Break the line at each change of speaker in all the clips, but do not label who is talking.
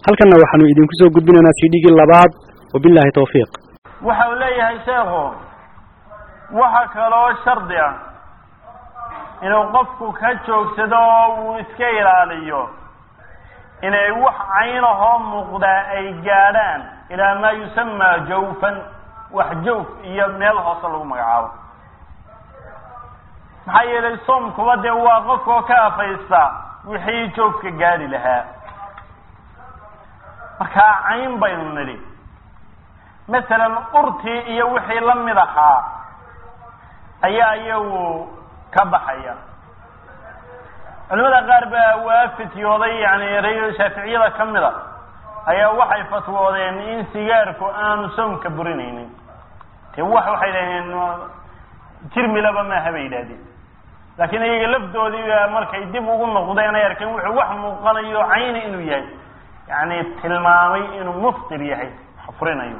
halkanna waxaanu idinku soo gudbinaynaa cdgii labaad wabillahi tawfiiq
waxa uu leeyahay sheekhu waxa kaloo shardi ah inuu qofku ka joogsado oo uu iska ilaaliyo inay wax caynahoo muuqdaa ay gaadhaan ilaa maa yusamaa jawfan wax jawf iyo meel hoose lagu magacaabo maxaa yeelay soomkuba dee waa qofkoo ka afaysta wixii joofka gaadhi lahaa markaa cayn baynu nidhi masalan urtii iyo wixii la mid ahaa ayaa iyagu ka baxaya culimada qaar baa waa fityooday yani erayo shaaficiyada ka mid a ayaa waxay fatwoodeen in sigaarku aanu soomka burinaynin te wax waxay dhahdeen jirmilaba maaha bay yidhahdeen laakiin iyaga lafdoodii markay dib ugu noqdeen ay arkeen wuxuu wax muuqanayo cayni inuu yahay yani tilmaamay inuu muftir yahay furinayo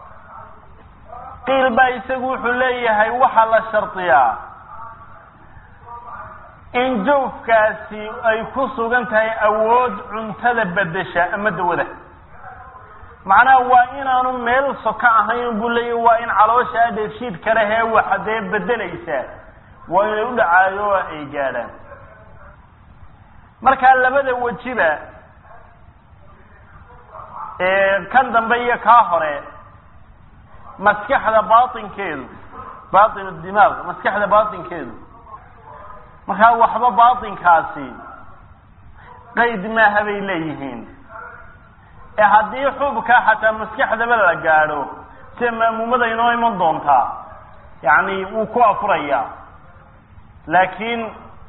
qiil baa isagu wuxuu leeyahay waxaa la shardiyaa in jawfkaasi ay ku sugan tahay awood cuntada bedesha ama dawada macnaha waa inaanu meel soka ahayn buu leeyahy waa in caloosha dheefshiid kale hee waxa dee bedelaysaa waa inay u dhacaayo oo ay gaadhaan markaa labada wejiba kan dambe iyo kaa hore maskaxda baatinkeedu baatin dimaaq maskaxda baatinkeedu markaa waxba baatinkaasi qayd maaha bay leeyihiin ee haddii xubka xataa maskaxdaba la gaadho sida maamuumada inoo iman doontaa yani wuu ku afurayaa laakiin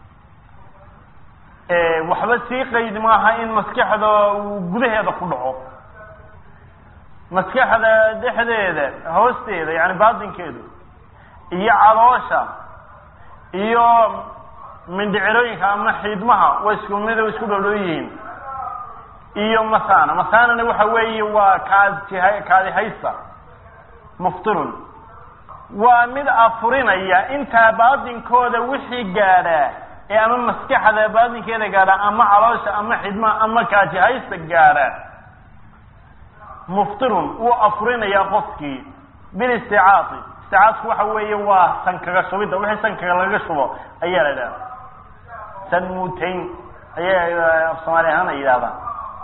waxba sii qayd maaha in maskaxda uu gudaheeda ku dhaco maskaxda dhexdeeda hoosteeda yani baatinkeedu iyo caloosha iyo mindhicirooyinka ama xiidmaha waa isku mid isku dhodhow yihiin iyo masana masanana waxa weeye waa kaadjiha kaadihaysta muftirun waa mid afurinaya intaa baatinkooda wixii gaadhaa ee ama maskaxda baatinkeeda gaadha ama caloosha ama xidmaha ama kaajihaysta gaadha muftirun wuu afurinayaa qofkii bilisticaati isticaadku waxa weeye waa sankaga shubidda wixii sankaga laga shubo ayaa la idhaha san muutayn ayay af soomaali ahaan ay yidhahdaan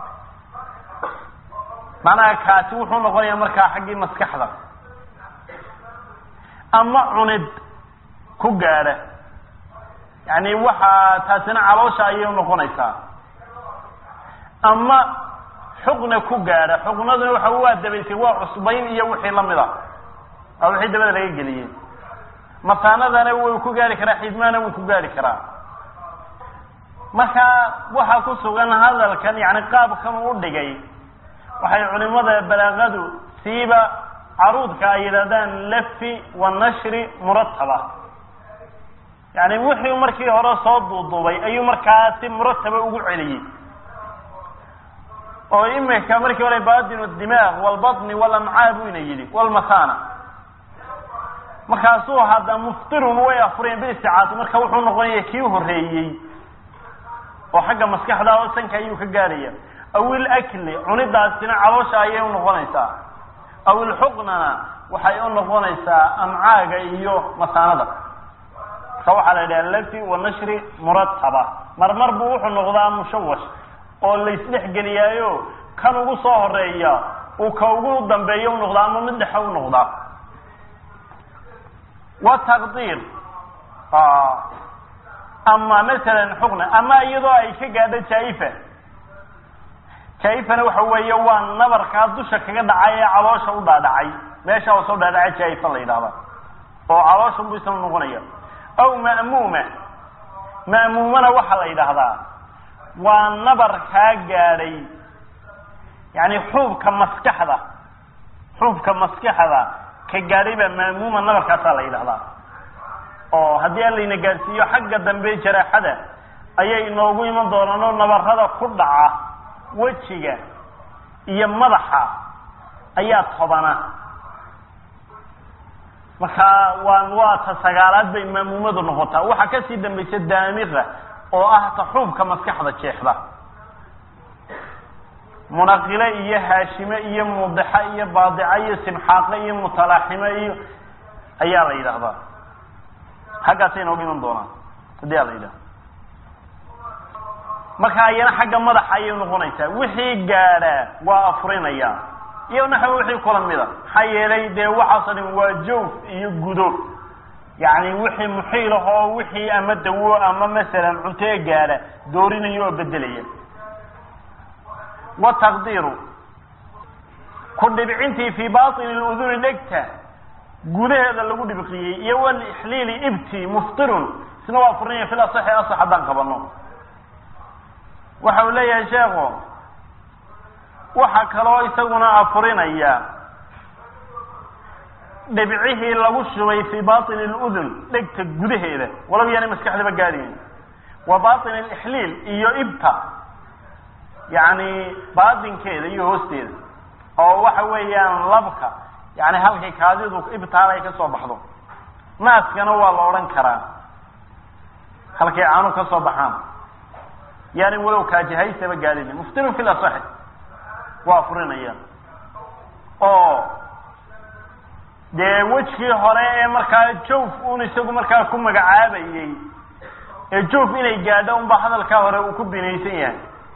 macnaha kaasi wuxuu noqonayaa markaa xaggii maskaxda ama cunid ku gaadha yani waxaa taasina caloosha ayay noqonaysaa ama xuqna ku gaadha xuqnaduna waxa waa dabaysay waa cusbayn iyo wixii lamid a waa wixii dabada laga geliyey masaanadana wuu ku gaari karaa xidmaana wuu ku gaari karaa marka waxaa ku sugan hadalkan yani qaabkan u dhigay waxay culimada balaaqadu siiba caruudka ay yidhahdaan lafi wa nashri murataba yani wixii markii hore soo duuduubay ayuu markaa si murataba ugu celiyey oo imika markii hore batin dimaaq walbatni walamcaa buu ina yidhi walmasana markaasuu hadda muftirun way afureen bilisticaati marka wuxuu noqonaya kii horeeyey oo xagga maskaxda oo sanka ayuu ka gaadhaya aw ilakli cunidaasina caloosha ayay unoqonaysaa aw ilxuqnana waxay u noqonaysaa amcaaga iyo masaanada marka waxaa la yidhaha lafi wa nashri murataba marmar buu wuxuu noqdaa mushawash oo laysdhex geliyaayo kan ugu soo horeeya uu ka ugu dambeeya unoqdaa ama mid dhexe unoqdaa wa taqdiir ama masalan xuqna ama iyadoo ay ka gaadho jaifa jaifana waxa weeye waa nabarkaa dusha kaga dhacay ee caloosha u dhaadhacay meesha oo soo dhaadhacay jaifa la yidhahda oo caloosha buu isla noqonaya aw ma'muuma ma'muumana waxaa la yidhaahdaa waa nabar kaa gaadhay yani xuubka maskaxda xuubka maskaxda ka gaadhay baa ma'muuma nabarkaasaa la yidhahdaa oo haddii an layna gaadhsiiyo xagga dambe jaraaxada ayay inoogu iman doonaan oo nabarada ku dhaca wejiga iyo madaxa ayaa tobana markaa waa waa ta sagaalaad bay maamuumadu noqotaa waxaa kasii dambaysa daamiqa oo ah ta xuubka maskaxda jeexda munaqile iyo haashime iyo mudixa iyo baadica iyo simxaaqe iyo mutalaaxime iyo ayaa la yidhaahdaa xaggaasay nooga iman doonaan haddii a la yidhahdo marka ayana xagga madaxa ayay noqonaysaa wixii gaadhaa waa afurinaya iyo naxwa wixii kula mida maxaa yeelay dee waxaasoo dhan waa joof iyo gudo yacni wixii muxiil ah oo wixii ama dawo ama masalan cuntee gaadha doorinaya oo bedelaya wataqdiiru ku dhibcintii fii baطini اluduni dhegta gudaheeda lagu dhibqiyey iyo walixliili ibti muftirun isna waa furinaya fil asaxi asax haddaan qabano waxa uu leeyahay sheekhu waxa kaloo isaguna afurinaya dhibcihii lagu shubay fii baطini اludun dhegta gudaheeda walow yaanay maskaxdaba gaadhayn wa baطin اlixliil iyo ibta yani baatinkeeda iyo hoosteeda oo waxa weeyaan labka yani halkay kaadidu ibtaal ay ka soo baxdo naaskana waa la odhan karaa halkay caanu ka soo baxaan yani walow kaajihaysaba gaadhin muftirun fi lasaxi waa furinaya oo dee wejkii hore ee markaa joof un isagu markaa ku magacaabayey ee joof inay gaadho unba hadalkaa hore uu ku binaysan yahay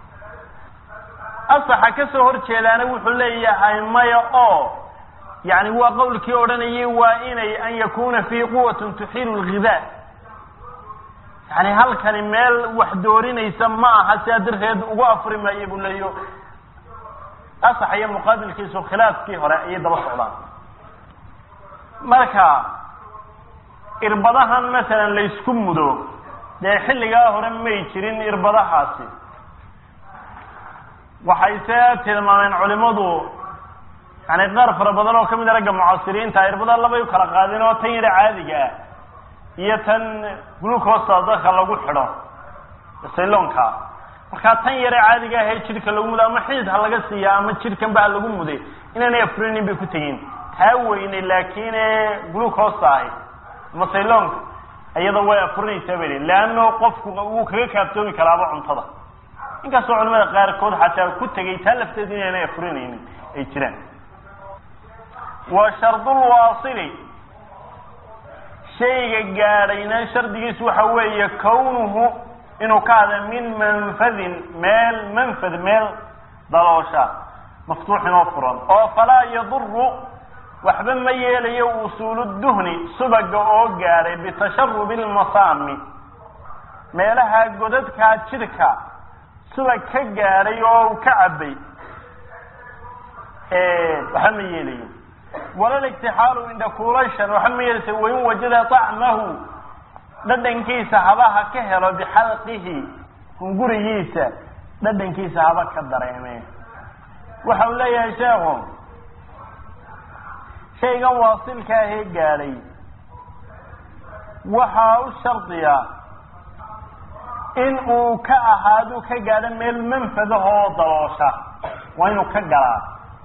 asaxa ka soo hor jeedaana wuxuu leeyahay maya oo yani waa qawlkii odhanayay waa inay an yakuna fii quwatun tuxiilu lghidaa yani halkani meel wax doorinaysa ma aha sidaa darteed ugu afri maayo buu leeyo asax iyo muqaabilkiisu khilaafkii hore ayay daba socdaan marka irbadahan masalan laysku mudo dee xilligaa hore may jirin irbadahaasi waxay se tilmaameen culimadu yani qaar fara badan oo kamid a ragga mucaasiriinta irbada labay u kala qaadeen oo tan yara caadiga ah iyo tan glucosta dadka lagu xidho sayloonka markaa tan yare caadiga ah ee jidhka lagu mudo ama xidid ha laga siiya ama jidhkan ba ha lagu muday inaanay afurinin bay ku tegin taa weyne laakin ee glucosta ahi ama sayloonka iyada way afurinaysaa bay leano qofku wuu kaga kaaftoomi karaaba cuntada inkastoo culimada qaarkood xataa ku tegay taa lafteedu inaanay afurinaynin ay jiraan wa shardulwaasili shayga gaadhayna shardigiisu waxa weeye kawnuhu inuu ka hada min manfadin meel manfad meel daloosha maftuuxin oo furan oo falaa yaduru waxba ma yeelayo usuulu duhni subaga oo gaadhay bitasharubi lmasaami meelaha godadkaa jidhka subag ka gaadhay oo u ka cabay waxba ma yeelayo walal igtixaalu indhakuulashan waxa ma yeelaysa wain wajada طacmahu dhadhankiisa habaha ka helo bixalqihi hungurigiisa dhadhankiisa haba ka dareeme waxa uu leeyahay sheekhu shaygan waasilka ahee gaadhay waxaa u shardiya in uu ka ahaadu ka gaadho meel manfadahoo daloosha waa inuu ka galaa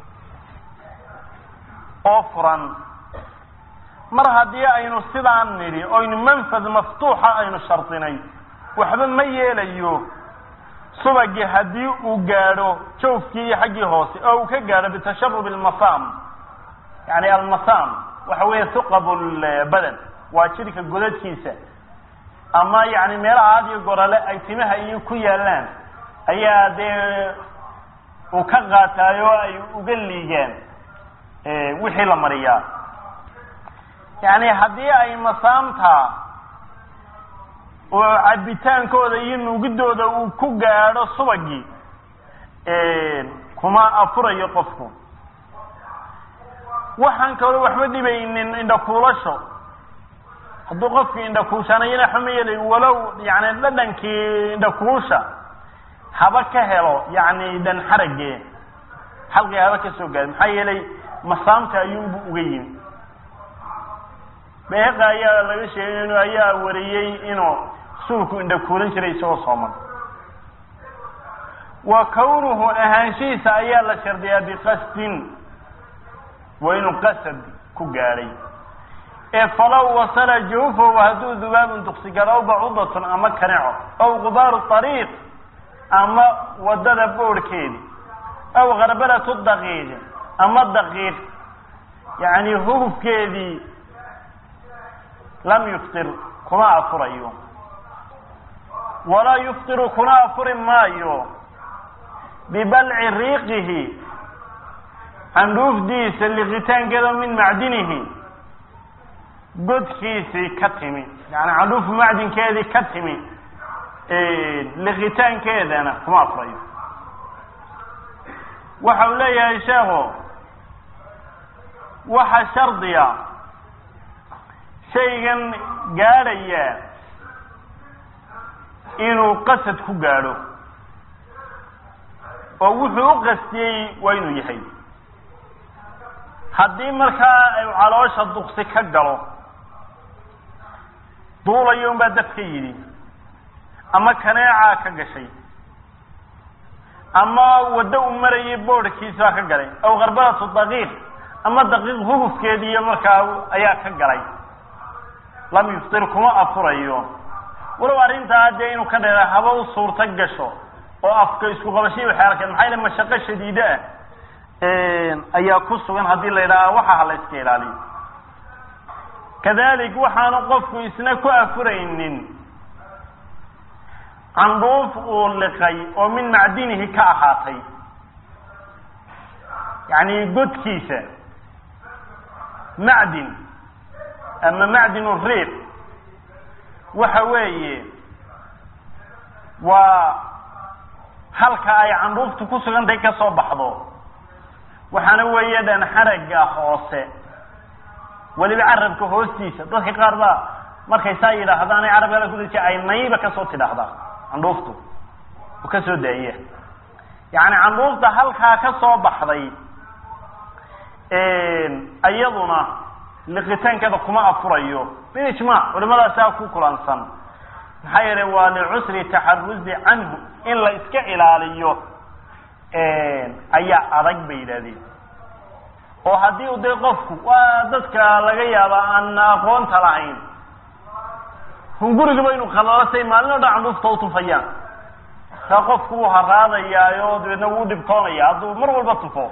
oo furan mar haddii aynu sidaan nidhi oynu manfad maftuuxa aynu shardinay waxba ma yeelayo subagii haddii uu gaadho jawfkii iyo xaggii hoose oo uu ka gaadho bitasharubi almasam yani almasam waxa weeye thuqab lbadan waa jidhka godadkiisa ama yani meelaha had iyo gorale ay timaha iyo ku yaalaan ayaa dee uu ka qaataay oo ay uga liigaan wixii la mariyaa yani haddii ay masaamta oo cabitaankooda iyo nuugidooda uu ku gaadho subagii kuma afurayo qofku waxaan kaloo waxba dhibaynin indhakuulasho hadduu qofkii indhakuushanayana waxba ma yeelay walow yani dhadhankii indhakuusha haba ka helo yani dhan xarage xalqii haba ka soo gaadhay maxaa yeelay masaamta ayuunbu uga yimi beeqa ayaa laga sheegay inu ayaa wariyey inuu suulku indhakuulan jiray isagoo sooman wa kawnuhu ahaanshihiisa ayaa la shardiyaa biqasdin waa inuu qasad ku gaadhay ee falow wasala jawfahu hadduu dubaabun duksi galo aw bacudatun ama kaneco aw gubaaru ariiq ama wadada boorhkeedi aw karbalatu daqiiq ama daqiiq yani hugufkeedii lam yuftir kuma afurayo walaa yuftiru kuna afuri maayo bibalci riiqihi candhuufdiisa liqitaankeeda min macdinihi godkiisii ka timi yani candhuuf macdinkeedii ka timi liqitaankeedana kuma afurayo waxa uu leeyahay sheekhu waxa shardiya shaygan gaadhaya inuu qasad ku gaadho oo wuxuu u qastiyey waa inuu yahay haddii markaa ay caloosha duksi ka galo duulayo unbaa daf ka yidhi ama kaneecaa ka gashay ama waddo u marayay boodhkiisbaa ka galay aw karbalatu daqiiq ama daqiiq hugufkeediiyo markaa ayaa ka galay lam yuftir kuma afurayo walow arrintaa dee inuu ka dheera haba u suurta gasho oo afka isku qabashay waxay arkeen maxaa yale mashaqo shadiide ah ayaa ku sugan haddii la yidhaaha waxa ha la iska ilaaliyo kadalik waxaanu qofku isna ku afuraynin candhuuf uu liqay oo min macdinihi ka ahaatay yacni godkiisa macdin ama macdin riiq waxa weeye waa halka ay candhuuftu ku sugantahay ka soo baxdo waxaana weeye dhan xaragga hoose weliba carabka hoostiisa dadka qaar baa markay saa yidhaahdaan ay carabkada kudaji ay nayba kasoo tidhaahdaa candhuuftu oo kasoo daaya yacni candhuufta halkaa ka soo baxday iyaduna liqitaankeeda kuma afurayo bilijmaac culimadaasaa ku kulansan maxaa yeelay waa licusri taxaruzi canhu in la iska ilaaliyo ayaa adag bay yidhahdeen oo haddii u dee qofku waa dadka laga yaaba aan aqoonta lahayn hungurigaba inu khalalatay maalin o dhan candhuufta utufayaan taa qofku wuu haraadayaayo dabeedna wuu dhibtoonaya hadduu mar walba tufo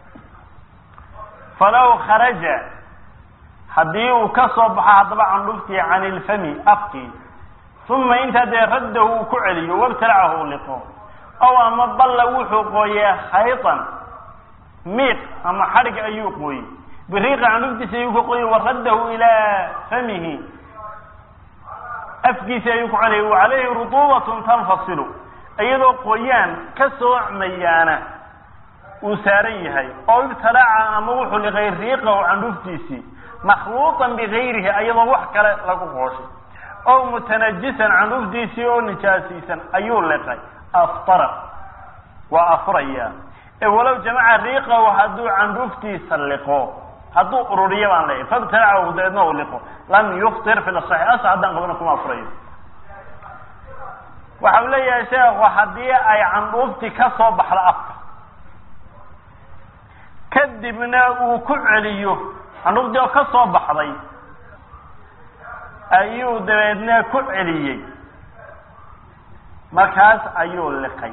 falaw kharaja haddii uu ka soo baxo haddaba candhuftii can ilfami afkii uma intaa dee raddahu uu ku celiyo wabtalacahu u liqo ow ama balla wuxuu qooyee khaytan miiq ama xadhig ayuu qooyey biriiqa candhuftiisa ayuu ka qooyey waraddahu ilaa famihi afkiisi ayuu ku celiyay wa calayhi rutuubatun tanfasilu iyadoo qoyaan ka soocmayaana uu saaran yahay oo ibtalaca ama wuxuu liqay riiqahu candhuftiisii makhluuطan bigayrihi ayadoo wax kale lagu qooshay ow mutanajisan candhuftiisii oo nijaasaysan ayuu liqay aftara waa afuraya ee walow jamaca riiqahu hadduu candhuftiisa liqo hadduu ururiyo baan leeyahy fabtalacahu dabeedna uu liqo lam yuftir fi lasaxi asa haddaan qabana kuma afurayo waxa uu leeyahay sheekhu haddii ay candhuuftii ka soo baxdo afka kadibna uu ku celiyo candhuuftii oo ka soo baxday ayuu dabeedna ku celiyey markaas ayuu liqay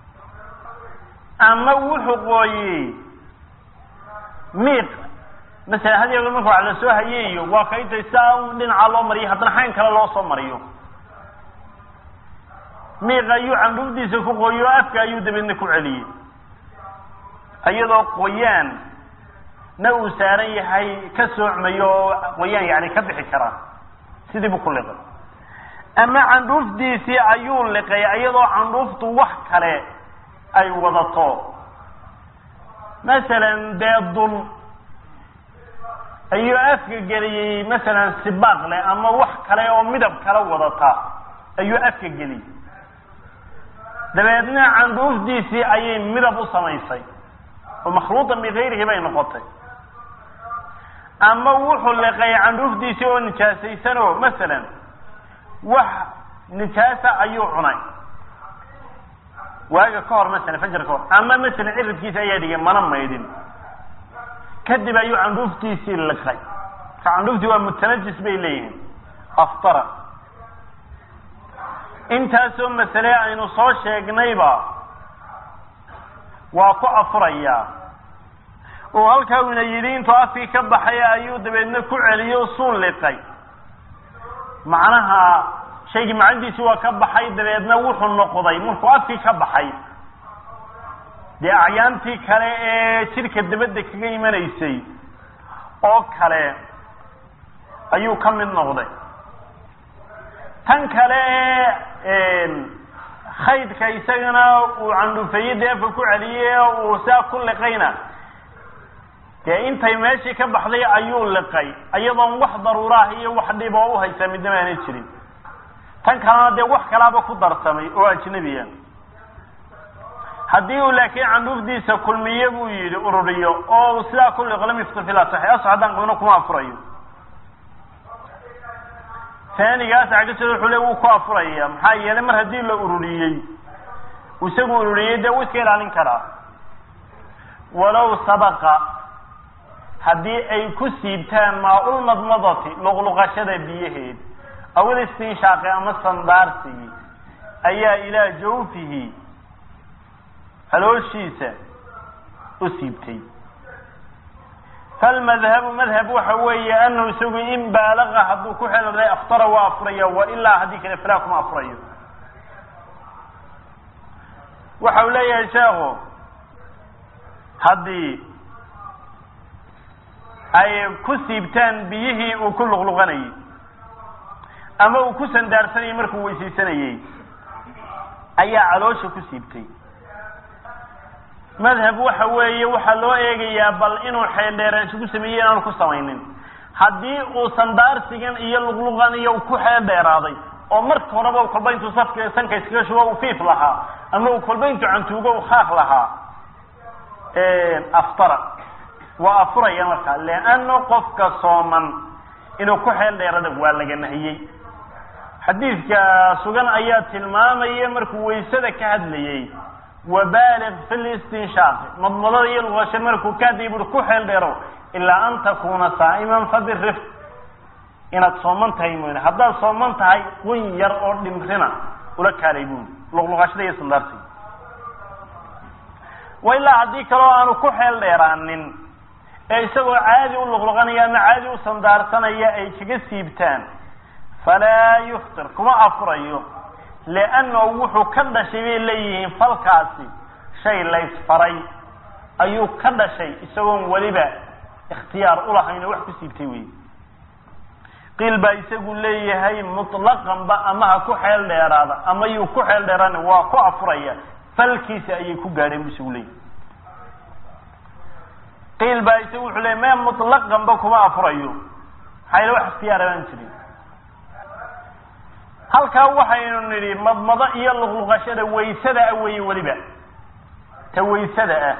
ama wuxuu qooyey miiq masala had iyo marka wax la soo hayeeyo waa kaytay saa un dhinaca loo mariyo haddana xayn kale loo soo mariyo miiq ayuu candhufdiisa ku qooyey oo afka ayuu dabeedna ku celiyey iyadoo qoyaan na uu saaran yahay ka soocmayo oo qoyaan yani ka bixi karaa sidii buu ku liqay ama candhuufdiisii ayuu liqay iyadoo candhuuftu wax kale ay wadato masalan dee dun ayuu afka geliyey masalan sibaaq leh ama wax kale oo midab kala wadata ayuu afka geliyey dabeedna candhuufdiisii ayay midab u samaysay oo makhluuqan bikayrihi bay noqotay ama wuxuu liqay candhuufdiisii oo nijaasaysanoo masalan wax nijaasa ayuu cunay waaga ka hor masalan fajar ka hor ama masalan ciridkiisa ayaa dhigay mana maydhin kadib ayuu candhuuftiisii liqay marka candhuuftii waa mutanajis bay leeyihiin aftara intaasoo masale aynu soo sheegnayba waa ku afurayaa oo halkaa una yidhi intuu afkii ka baxay ayuu dabeedna ku celiyo suu liqay macnaha shaygii macandiisi waa ka baxay dabeedna wuxuu noqday markuu afkii ka baxay dee acyaantii kale ee jidhka dabadda kaga imanaysay oo kale ayuu ka mid noqday tan kale ee khaydka isagana uu candhufeeye deefa ku celiyey uu saa ku liqayna dee intay meeshii ka baxday ayuu liqay iyadoon wax daruuraah iyo wax dhib oo uhaysaa midnama aanay jirin tan kalena dee wax kalaaba ku darsamay oo ajnabiya haddii uu laakiin candhuufdiisa kulmiye buu yidhi ururiyo oo uu sidaa ku liqo lam yuftir fi lasaxi asax haddaan qabno kuma afurayo taanigaas cagajada wuxuu le wuu ku afuraya maxaa yeelay mar haddii la ururiyey isagu ururiyey dee wuu iska ilaalin karaa walow sabaqa haddii ay ku siibtaan maa-ulmadmadati luqluqashada biyaheed awil istinshaaqi ama sandaarsigii ayaa ilaa jawfihi halooshiisa u siibtay falmadhabu madhab waxa weeye anahu isagu in baalaqa hadduu ku xelday aftara waa afuraya wa ilaa haddii kale falaa kuma afurayo waxa uu leeyahay sheekhu haddii ay ku siibtaan biyihii uu ku luqluqanayey ama uu ku sandaarsanayay markuu weysaysanayey ayaa caloosha ku siibtay madhab waxa weeye waxaa loo eegayaa bal inuu xeeldheeraansho ku sameeyey inaanu ku samaynin haddii uu sandaarsigan iyo luqluqan iyo ku xeeldheeraaday oo marka horeba kolba intuu safka sanka iskaga shubo uu fiif lahaa ama uu kolba intuu cantuugo u khaaq lahaa aftara waa afuraya markaa leano qofka sooman inuu ku xeel dheerada waa laga nahiyey xadiidka sugan ayaa tilmaamaya markuu waysada ka hadlayey wabaaliq fi listinshaaqi madmadada iyo luqasho markuu ka hadlayay buri ku xeel dheerow ilaa an takuuna saa'iman fabirif inaad sooman tahay mooyne haddaad sooman tahay qun yar oo dhimrina ula kaalay buuri luqluqashada iyo sandaarsiga wa ilaa haddii kaloo aanu ku xeel dheeraanin ee isagoo caadi u luqluqanaya ama caadi u sandaarsanaya ay kaga siibtaan falaa yuftir kuma afurayo liannahu wuxuu ka dhashay bay leeyihiin falkaasi shay laysfaray ayuu ka dhashay isagoon weliba ikhtiyaar ulahayn oo wax ku siibtay wey qiil baa isagu leeyahay mutlaqanba ama ha ku xeel dheeraada ama yuu ku xeel dheeraana waa ku afuraya falkiisa ayay ku gaadheen bu isagu leeyahay qiil baa isagu wuxuu leeyay me mutlaqanba kuma afurayo maxaa yale wax ikhtiyaara baan jirin halkaa waxaynu nidhi madmado iyo luqluqashada waysada ah weeye weliba ta waysada ah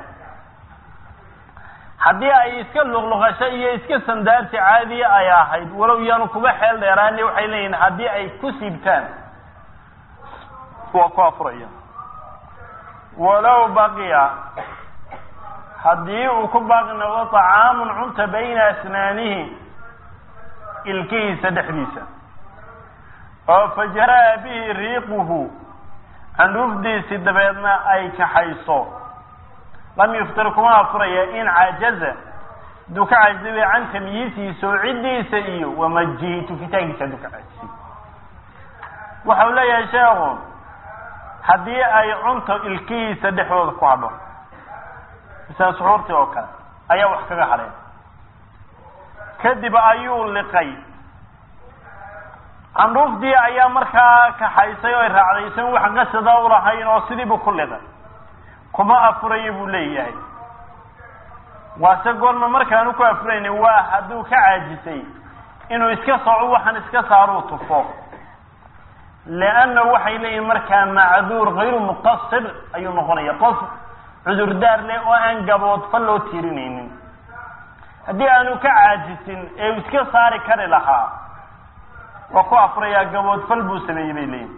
haddii ay iska luqluqasho iyo iska sandaarsi caadiya ay ahayd walow yaanu kuba xeel dheeraani waxay leeyihin haddii ay ku siibtaan waa ku afuraya walow baqiya haddii uu ku baaqi noqdo طacaamun cunta bayna asnaanihi ilkihiisa dhexdiisa oo fajaraa bihi riiquhu candhuufdiisi dabeedna ay kaxayso lam yuftir kuma afuraya in cajaza hadduu ka cajizay can tamyiisihi soocidiisa iyo wamajihi tufitaankiisa hadduu ka cajisay waxa uu leeyahay sheekhu haddii ay cunto ilkihiisa dhexdooda ku hadho misala suxuurtii oo kale ayaa wax kaga hadheen kadib ayuu liqay candhuufdii ayaa markaa kaxaysay oo ay raacday isagu wax qasada ulahayn oo sidiibu ku liqay kuma afurayo buu leeyahay waase goorma markaanu ku afuraynin waa hadduu ka caajisay inuu iska soco waxaan iska saaruu tufo lianna waxay leeyihin markaa macduur hayru muqasir ayuu noqonaya qof cudurdaar leh oo aan gaboodfa loo tiirinaynin haddii aanu ka caajisin ee uu iska saari kari lahaa waa ku afurayaa gaboodfal buu sameeyey bay leeyihin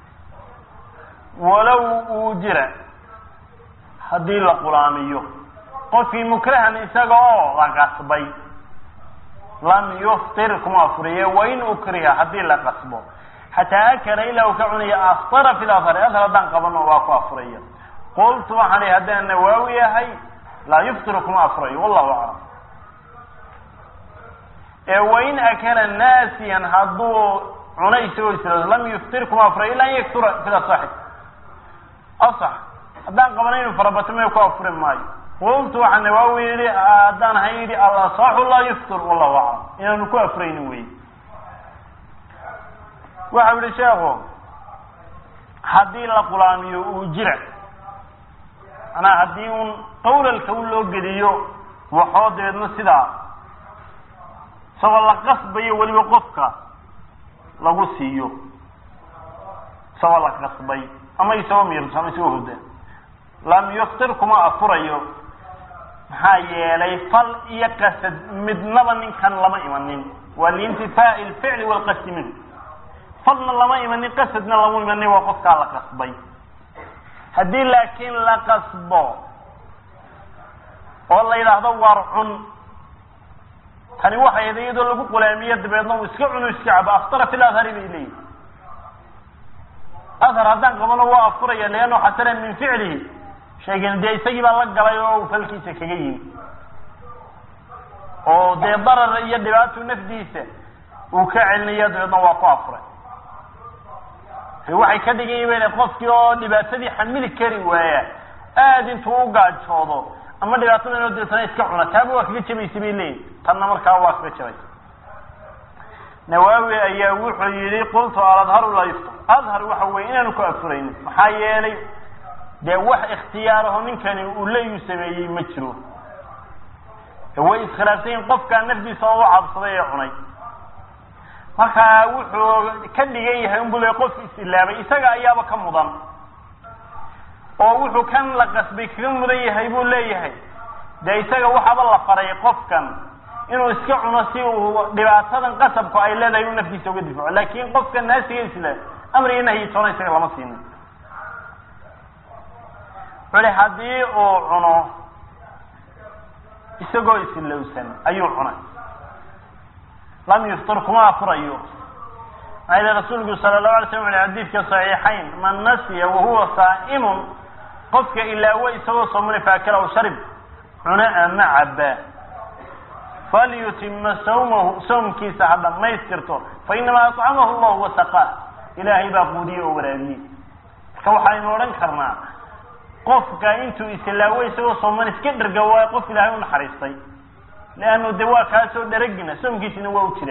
walow uu jira haddii la qulaamiyo qofkii mukrahan isaga oo la qasbay lam yuftir kuma afuriye wain ukriha haddii la qasbo xataa akala ilaa uu ka cunaya aftara fi lafari adar haddaan qabano waa ku afuraya qultu waxaan ihi haddaan nawaawi yahay laa yuftiru kuma afurayo wallahu aclam ee wain akala naasiyan hadduu cunay isagoo isla lam yuftir kuma afurayo ila an yaktura sida saxi asax haddaan qabana inu farabato may ku afuri maayo qultu waxaa nawaawi yihi haddaan ahay yidhi alasaxu laa yuftir wallahu aclam inaanu ku afurayni wey waxa yihi sheekhu haddii la qulaamiyo uu jira manaa haddii un qawlalka u loo geliyo waxoo dabeedna sidaa isagoo la qasbayo weliba qofka lagu siiyo isagoo la qasbay ama isagoo miirso ama isagoo hurda lam yuftir kuma afurayo maxaa yeelay fal iyo qasad midnaba ninkan lama imanin waa liintifaa'i alficli waalqasdi minhu falna lama imanin qasadna lama imanin waa qofkaa la qasbay haddii laakiin la qasbo oo la yidhaahdo waar cun tani waxay ahayd iyadoo lagu qulaamiyo dabeedna uu iska cuno iska cabo aftara fi ladhari bay leeyihi athar haddaan qabano waa afuraya leanno xatara min ficlihi sheegen dee isagii baa la galay oo uu falkiisa kaga yimi oo dee darar iyo dhibaato nafdiisa uu ka celinaya dabeedna waa ku afuray waxay ka dhigan yihiin qofkii oo dhibaatadii xamili kari waaya aada intuu u gaajoodo ama dhibaatada inoo dirsana iska cuna taaba waa kaga jabaysa bay leeyihin tanna markaa waa kaga jabaysa nawaawi ayaa wuxuu yihi qultu aladharu laa yuftar adhar waxa weye inaanu ku afuraynin maxaa yeelay dee wax ikhtiyaaraho ninkani uu leeyu sameeyey ma jiro way iskhilaafsan yihin qofkaa nafdiisa oo u cabsaday ee cunay marka wuxuu ka dhigan yahay unbu le qof isilaabay isaga ayaaba ka mudan oo wuxuu kan la qasbay kaga mudan yahay buu leeyahay dee isaga waxaaba la faray qofkan inuu iska cuno si uu dhibaatadan qasabku ay leedahay inuu naftiisa uga difaco laakin qofka naasiga isla amriga nahyi toona isaga lama siinin wuxu haddii uu cuno isagoo isilowsan ayuu cunay lam yuftir kuma afurayo maxaa yili rasuulku sala lahu alay slam uli xadiidka saxiixayn man nasiya wahuwa saa'imun qofka ilaawo isagoo soomani faakala aw sharib cuna ama caba falyutima sawmahu sawmkiisa ha dhamaystirto fa inamaa acamahu allahu wasaqaa ilaahay baa quudiye oo waraabiyey marka waxaynu odhan karnaa qofka intuu islaawo isagoo sooman iska dherga waayo qof ilaahay u naxariistay leannu de waa kaasoo dharagina soomkiisina waa u jira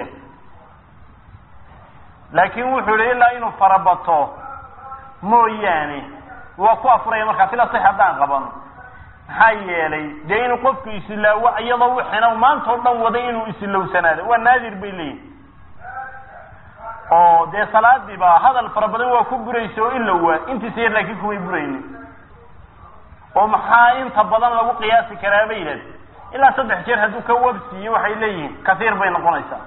laakin wuxuu yihi ilaa inuu farabato mooyaane waa ku afuraya markaa fila sax haddaan qabano maxaa yeelay dee inuu qofku islaawo iyadoo wixina maanta o dhan waday inuu islowsanaado waa naadir bay leeyihin oo dee salaadiiba hadal fara badan waa ku buraysa oo ilowaa intiisa yar laakiin kumay buraynin oo maxaa inta badan lagu qiyaasi karaa bay yidhahd ilaa saddex jeer hadduu ka wabsiiyo waxay leeyihiin kaiir bay noqonaysaa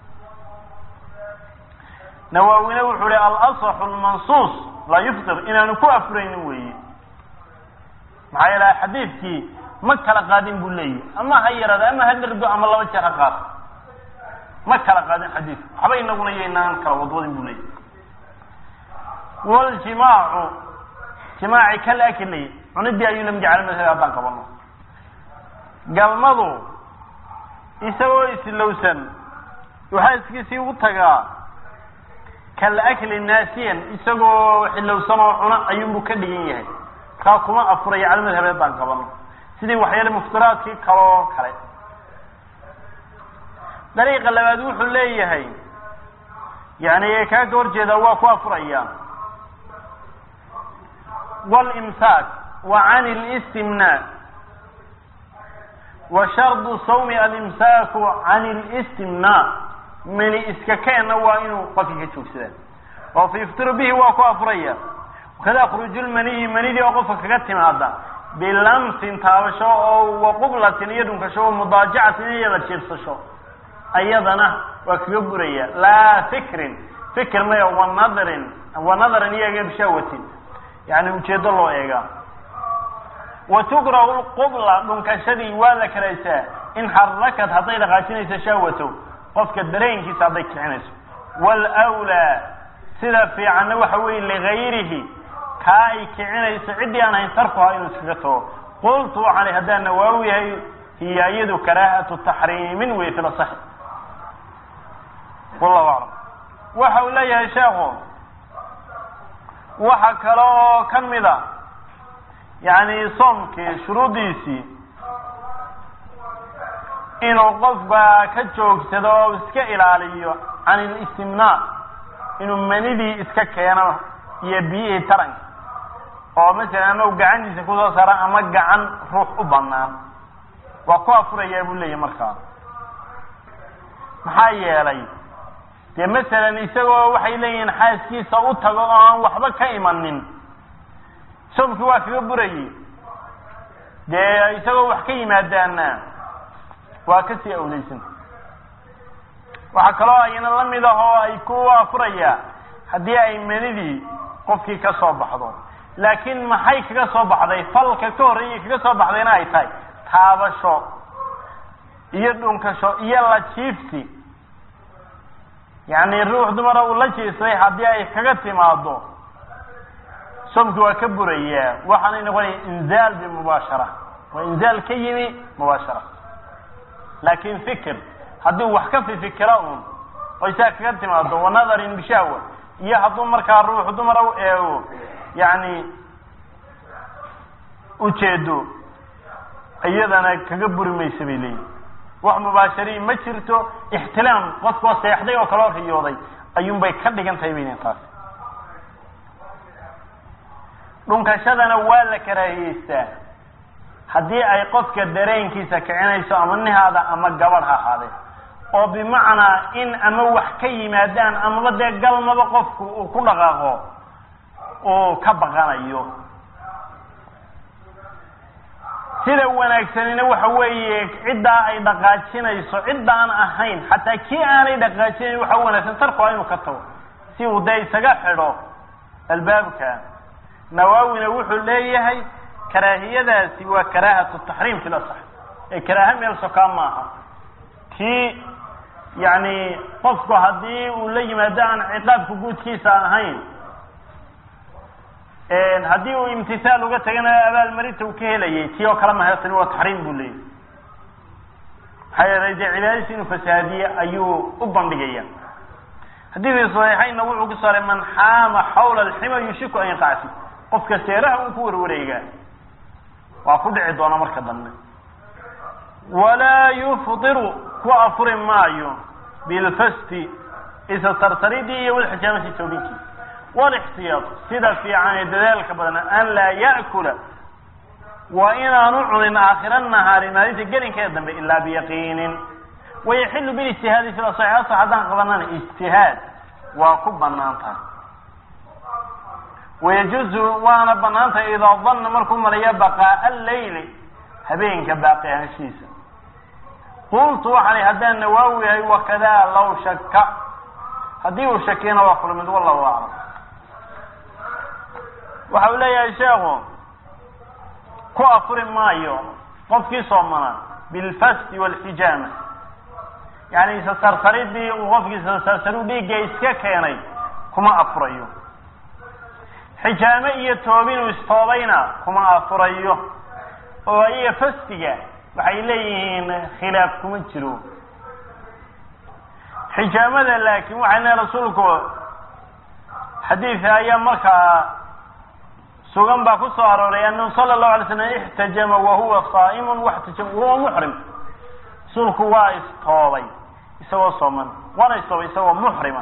nawaawina wuxuu hi alasaxu lmansuus laa yuftir inaanu ku afuraynin weeye maxaa yeele xadiidkii ma kala qaadin buu leeyahy ama ha yaraada ama ha dhergo ama laba jeer ha qaado ma kala qaadin xadiidku waxba inaguna yaynaan kala wadwadin buu leeyahy waljimaacu jimaaci kal akli cunidii ayuu lam jecel madhab haddaan qabano galmadu isagoo islowsan waxaa iskiisii u tagaa kal akli naasiyan isagoo xilowsan oo cuna ayuunbu ka dhigan yahay markaa kuma afuraya cala madhab haddaan qabano sidii waxyaale muftiraadkii kaloo kale dariiqa labaad wuxuu leeyahay yani kaa ka horjeeda waa ku afuraya wاlimsaak wa can اlistimnaa wa shardu sawmi alimsaaku can اlistimnaa mani iska keena waa inuu qofkii ka joogsadaa oo fa yuftiru bihi waa ku afuraya wakada khuruuju lmaniyi manidii oo qofka kaga timaada bilamsin taabasho oo waqublatin iyo dhunkasho o mudaajacatin iyo la jiibsasho ayadana waa kaga buraya laa fikrin fikr maya wanadrin wanadarin iyaga bishaawatin yani ujeedo loo eegaa wa tukrahu lqubla dhunkashadii waa la karaysaa in xarakad hadday dhaqaajinayso shahwato qofka dareenkiisa hadday kicinayso wlwlaa sida fiicanna waxa weeye ligayrihi kaa ay kicinayso ciddii aan hayn tarkuha inuu iskaga tago qultu waxaan haddaan nawaawi yahay hiya iyadu karaahatu taxriimin wey fil asaxi wallahu aclam waxa uu leeyahay sheekhu waxa kale oo ka mid a yani soomkii shuruuddiisii inuu qofka ka joogsado oo iska ilaaliyo can ilistimnaa inuu manidii iska keeno iyo biyihii taranka oo masalan ama gacantiisa kusoo saara ama gacan ruux u banaan waa ku afurayaa buu leeyahy markaa maxaa yeelay dee masalan isagoo waxay leeyihiin xaaskiisa u tago oo aan waxba ka imanin soomkii waa kaga burayey dee isagoo wax ka yimaadaana waa kasii awleysan waxaa kaloo ayna la mid ah oo ay ku afurayaa haddii ay manidii qofkii ka soo baxdo laakiin maxay kaga soo baxday falka ka horreeyay kaga soo baxdayna ay tahay taabasho iyo dhunkasho iyo la jiifsi yacni ruux dumara uu la jiifsaday haddii ay kaga timaado soomkii waa ka burayaa waxaanay noqonaya inzaal bimubaashara waa inzaal ka yimi mubaashara laakin fikir haddii wax ka fifikira un oo isaa kaga timaado wanadarin bishahwa iyo hadduu markaa ruux dumara u eego yani ujeedo iyadana kaga buri maysa bay leeyihin wax mubaashariin ma jirto ixtilaam qofkoo seexday oo kaloo riyooday ayuunbay ka dhigan tahay baylen taas dhunkashadana waa la karaahiyeystaa haddii ay qofka dareenkiisa kicinayso ama nihaada ama gabadh ha ahaadee oo bimacnaa in ama wax ka yimaadaan amaba dee galmaba qofku uu ku dhaqaaqo uu ka baqanayo sida wanaagsanina waxa weeye ciddaa ay dhaqaajinayso ciddaan ahayn xataa kii aanay dhaqaajinayn waxa wanaagsan tarkuha inuu ka tago si uu dee isaga xidho albaabka nawaawina wuxuu leeyahay karaahiyadaasi waa karaahatu taxriim fi lasax ee karaaha meel sokaa maaha kii yani qofku haddii uu la yimaado aan ciqaabka guudkiisa ahayn haddii uu imtisaal uga tagana abaalmarinta uu ka helayay tii oo kale mahaysani waa taxriim buu leeyahy maxaa yeelay dee cibaadadiisa inuu fasahaadiye ayuu u bandhigaya xadiidkii saxiixaynna wuxuu ku saaray man xaama xawla alxima yushiku an yaqacsi qofka seeraha uu ku warwareegaa waa ku dhici doona marka dambe walaa yufdiru ku afuri maayo bilfasti isa tartaridii iyo walxijaamati toobinkiisa walixtiyaad sida fiican ee dadaalka badan an laa ya'kula waa inaanu cunin aakhira nahaari maalinta gelinkeeda dambe ilaa biyaqiinin wayaxilu bilijtihaadi sida saxiixasa haddaan qabanana ijtihaad waa ku banaan tahay wayajuzu waana banaan tahay idaa danna markuu malaya baqaa'a alleyli habeenka baaqi ahaanshihiisa qultu waxaan haddaan nawaawi yahay wakadaa law shaka haddii uu shakiyana waa kula mid wallahu aclam waxa uu leeyahay sheekhu ku afuri maayo qofkii soomana bilfasti walxijaama yani isasarsaridii uu qofkii isasarsaru dhiigga iska keenay kuma afurayo xijaame iyo toobinuu istoobayna kuma afurayo oo iyaga fastiga waxay leeyihiin khilaaf kuma jiro xijaamada laakiin waxay leehay rasuulku xadiidka ayaa markaa sugan baa ku soo arooray anahu sala allahu alay slam ixtajama wahuwa saa'imun waxtajama wahuwa muxrim rasuulku waa istoobay isagoo sooman waana istoobay isagoo muxrima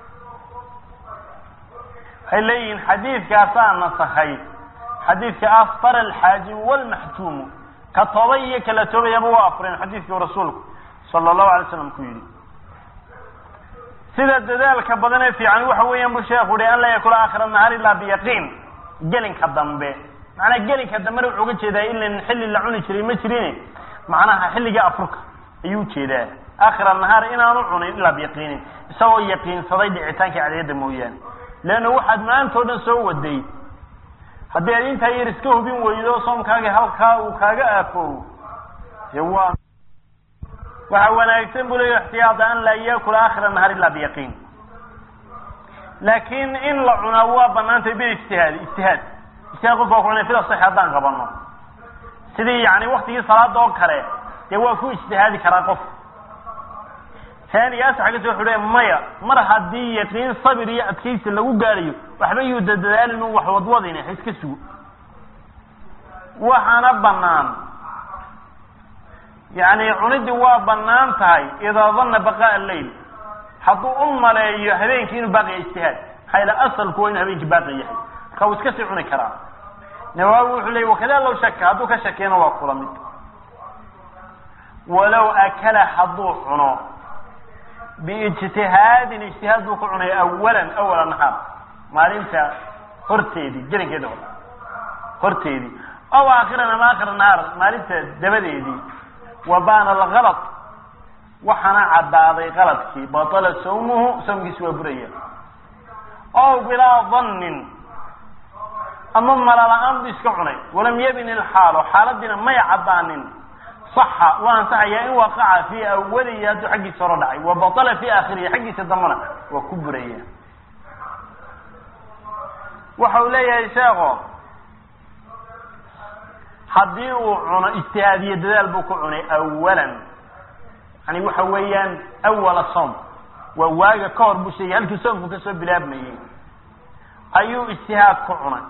waxay leeyihiin xadiidkaasaa nasakhay xadiidka aftar alxaajimu walmaxjuumu ka toobay iyo kala toobayaba waa afureen xadiidkii rasuulku sala allahu alay slam ku yidhi sida dadaalka badan ee fiican waxa weeyaan bu sheekhu uhi an laa yakula aakhira nahaar ilaa biyaqiin gelinka dambe macnaha gelinka dambena wuxuu uga jeedaa ilan xilli la cuni jiray ma jirin macnaha xilliga afurka ayuu ujeedaa aakhira nahaar inaanu cunin ilaa biyaqiinin isagoo yaqiinsaday dhicitaankii cadiyadda mooyaane leanna waxaad maanta o dhan soo waday haddii aad intaa yar iska hubin weydo soomkaagi halkaa uu kaaga aafoowo de waa waxaa wanaagsan bu leya ixtiyaada an laa yakula aakhira nahaar ilaa biyaqiin laakiin in la cunaa waa banaantay bilijtihaadi ijtihaad ijtihaad qofka waa ku cunay fida sax haddaan qabano sidii yani waktigii salaada oo kale dee waa ku ijtihaadi karaa qof taaniga asaxagasi wuxuu leeya maya mar haddii yaqiin sabir iyo adkaysi lagu gaadhayo waxba yuu dadadaalin u wax wadwadayna ha iska sugo waxaana banaan yani cunidii waa banaan tahay idaa danna baqaa leyl hadduu u maleeyo habeenkii inuu baaqiya ijtihaad maxaa ila asalku waa inuu habeenkii baaqi yahay marka wuu iska sii cuni karaa nawaawi wuxuu leeyay wakada low shaka hadduu ka shakiyana waa kula mid walow akala hadduu cuno biijtihaadin ijtihaad buu ku cunay awalan awala nahaar maalinta horteedii gelinkeeda hore horteedii aw aakhiran ama aakhira nahaar maalinta dabadeedii wa baana algalad waxaana caddaaday qaladkii batala sawmuhu sawmkiisi waa buraya ow bilaa dannin ama malala-aan bu iska cunay walam yabin ilxaalo xaaladiina may caddaanin saxa waa ansaxayaa in waqaca fii awalihi hadduu xaggiisa hore dhacay wa batala fii aakhirihi xaggiisa dambana waa ku buraya waxa uu leeyahay sheekho haddii uu cuno ijtihaadiye dadaal buu ku cunay awalan yani waxa weeyaan awala soom waa waaga ka hor buu sheegay halkii soomku kasoo bilaabmayey ayuu ijtihaad ku cunay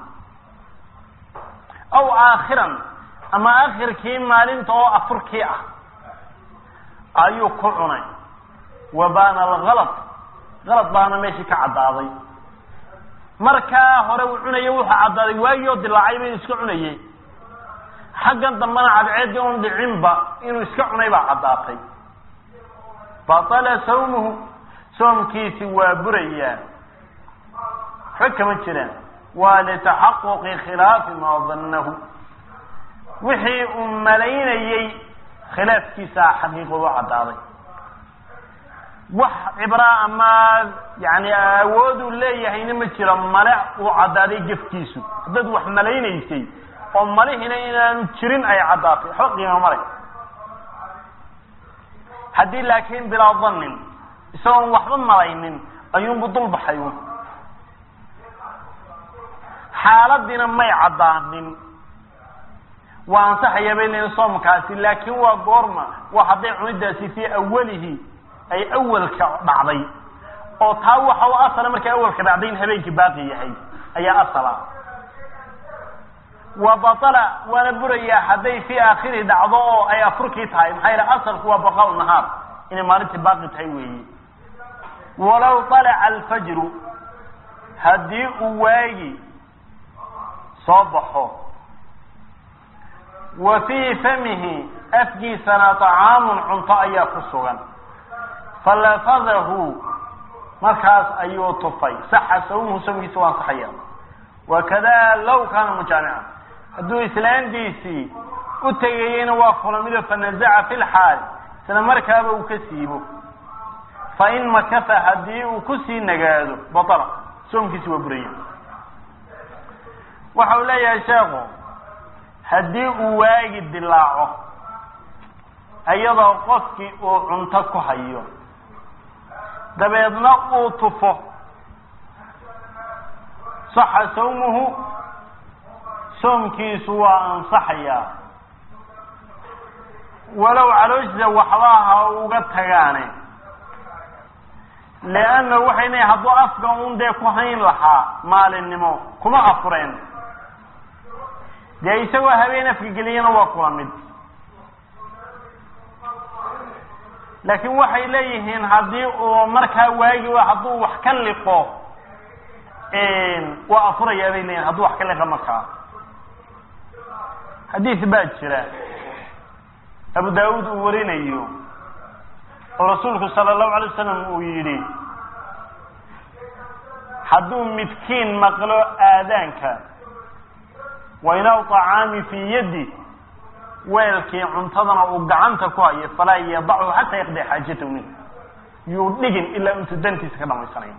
aw aakhiran ama akhirkii maalinta oo afurkii ah ayuu ku cunay wa baana algalad galad baana meeshii ka caddaaday markaa hore uu cunayo wuxuu caddaaday waagii oo dilaacayba inuu iska cunayey xaggan dambana cadceeddii un dhicinba inuu iska cunay baa caddaatay batala sawmuhu soomkiisi waa burayaa waxba kama jiraan waa litaxaquqi khilaafi maa dannahu wixii uu malaynayey khilaafkiisaa xaqiiqoodu caddaaday wax cibraa ama yani awooduu leeyahayna ma jiro male uu caddaaday gefkiisu haddaad wax malaynaysay oo malihina inaanu jirin ay caddaatay waxba qiimo male haddii laakiin bilaa dannin isagoon waxba malaynin ayuunbu dul baxay xaaladiina may caddaanin waa ansaxaya bay leeyiin soomkaasi laakiin waa goorma waa hadday cunidaasi fii awalihi ay awalka dhacday oo taa waxa u asala markay awalka dhacday in habeenkii baaqi yahay ayaa asala wa batala waana burayaa hadday fii aakhirihi dhacdo oo ay afurkii tahay maxaa yaele asalku waa baqaa nahaar inay maalintii baaqi tahay weeye walow طalaca alfajru haddii uu waagi soo baxo wa fii famihi afkiisana طacaamun cunto ayaa ku sugan falafadahu markaas ayuu tufay saxa sawmuhu sawmkiisa waa ansaxaya wakada low kaana mujaamica hadduu islaantiisii u tegayeyna waa kulamido fanazaca fi lxaal isla markaaba uu ka siibo fain makafa haddii uu kusii nagaado baطla soomkiisi waa buraya waxa uu leeyahay sheekhu haddii uu waagi dilaaco iyadoo qofkii uu cunto ku hayo dabeedna uu tufo saxa sawmuhu soomkiisu waa ansaxayaa walow calooshiisa waxba ha uga tagaane leanna waxay leeyiin hadduu afka un dee ku hayn lahaa maalinimo kuma afureen dee isagoo habeen afka geliyana waa kula mid laakiin waxay leeyihiin haddii uu markaa waagi hadduu wax ka liqo waa afurayaa bay leeyihin hadduu wax ka liqa markaa xadiis baa jira abu daawuud uu warinayo oo rasuulku sala allahu alay wasalam uu yidhi hadduu midkiin maqlo aadaanka wainaw طacaami fii yaddi weelkii cuntadana uu gacanta ku hayo falaa yadachu xataa yaqdi xaajatahu min yuu dhigin ilaa intuu dantiisa ka dhamaysanayo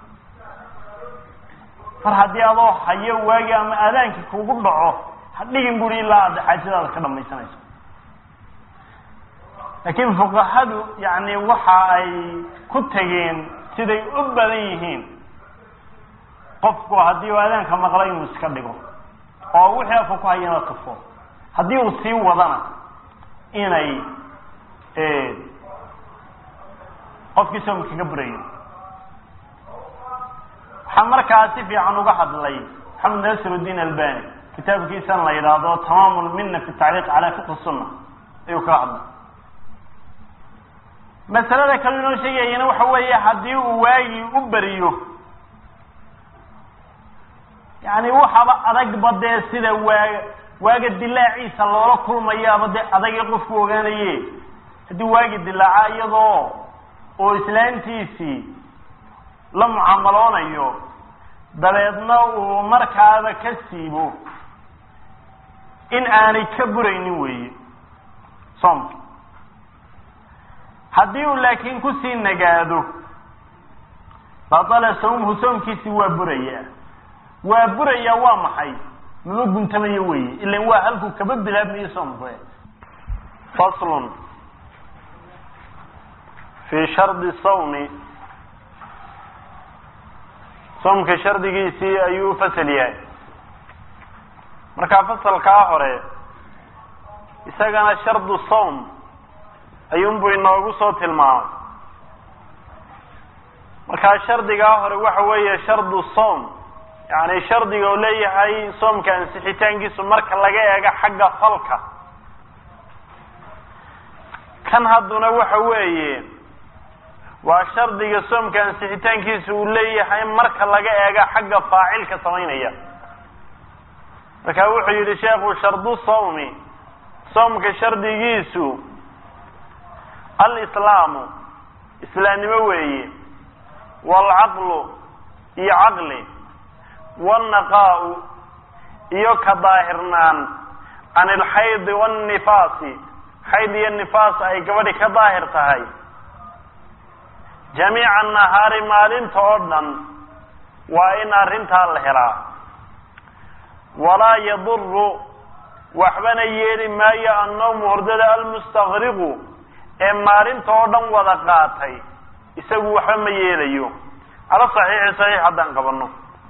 mar haddii adoo hayo waagi ama aadaankii kugu dhaco ha dhigin buri ilaa aad xaajadaada ka dhamaysanayso laakiin fuqahadu yani waxa ay ku tegeen siday u badan yihiin qofku haddii uu aadaanka maqlo inuu iska dhigo oo wixii afka ku hayana tufo haddii uu sii wadana inay qofkii soomka kaga burayo waxaa markaa si fiican uga hadlay maxamed nasirudiin albani kitaabkiisan la yidhaahdo tamaam lmina fi tacliiq cala fiqhi sunna ayuu kaga hadlay masalada kale inoo sheegayana waxa weeye haddii uu waagii u beriyo yani waxaba adagba dee sida waaga waaga dilaaciisa loola kulmayaaba dee adagii qofku ogaanaye haddii waagi dilaaca iyadoo oo islaantiisii la mucaamaloonayo dabeedna uu markaaba ka siibo in aanay ka buraynin weeye soomka haddii uu laakiin kusii nagaado batala sawmhu soomkiisii waa burayaa waa burayaa waa maxay mama guntamayo weeye ilan waa halkuu kaba bilaabmayo soomku faslun fi shardi sawmi soomka shardigiisii ayuu fasal yahay markaa fasalkaa hore isagana shardu sawm ayuunbuu inoogu soo tilmaamay markaa shardigaa hore waxa weeye shardu sawm yani shardiga uu leeyahay soomka ansixitaankiisu marka laga eego xagga falka kan hadduna waxa weeye waa shardiga soomka ansixitaankiisa uu leeyahay marka laga eego xagga faacilka samaynaya marka wuxuu yidhi sheekhu shardu sawmi soomka shardigiisu alislaamu islaamnimo weeye waalcaqlu iyo caqli waalnaqaa'u iyo ka daahirnaan can ilxaydi waannifaasi xayd iyo nifaas ay gabadhi ka daahir tahay jamiica nahaari maalinta oo dhan waa in arrintaa la helaa walaa yaduru waxbana yeeli maayo annawmu hordada almustakriqu ee maalinta oo dhan wada qaatay isagu waxba ma yeelayo cala saxiixi saxiix haddaan qabano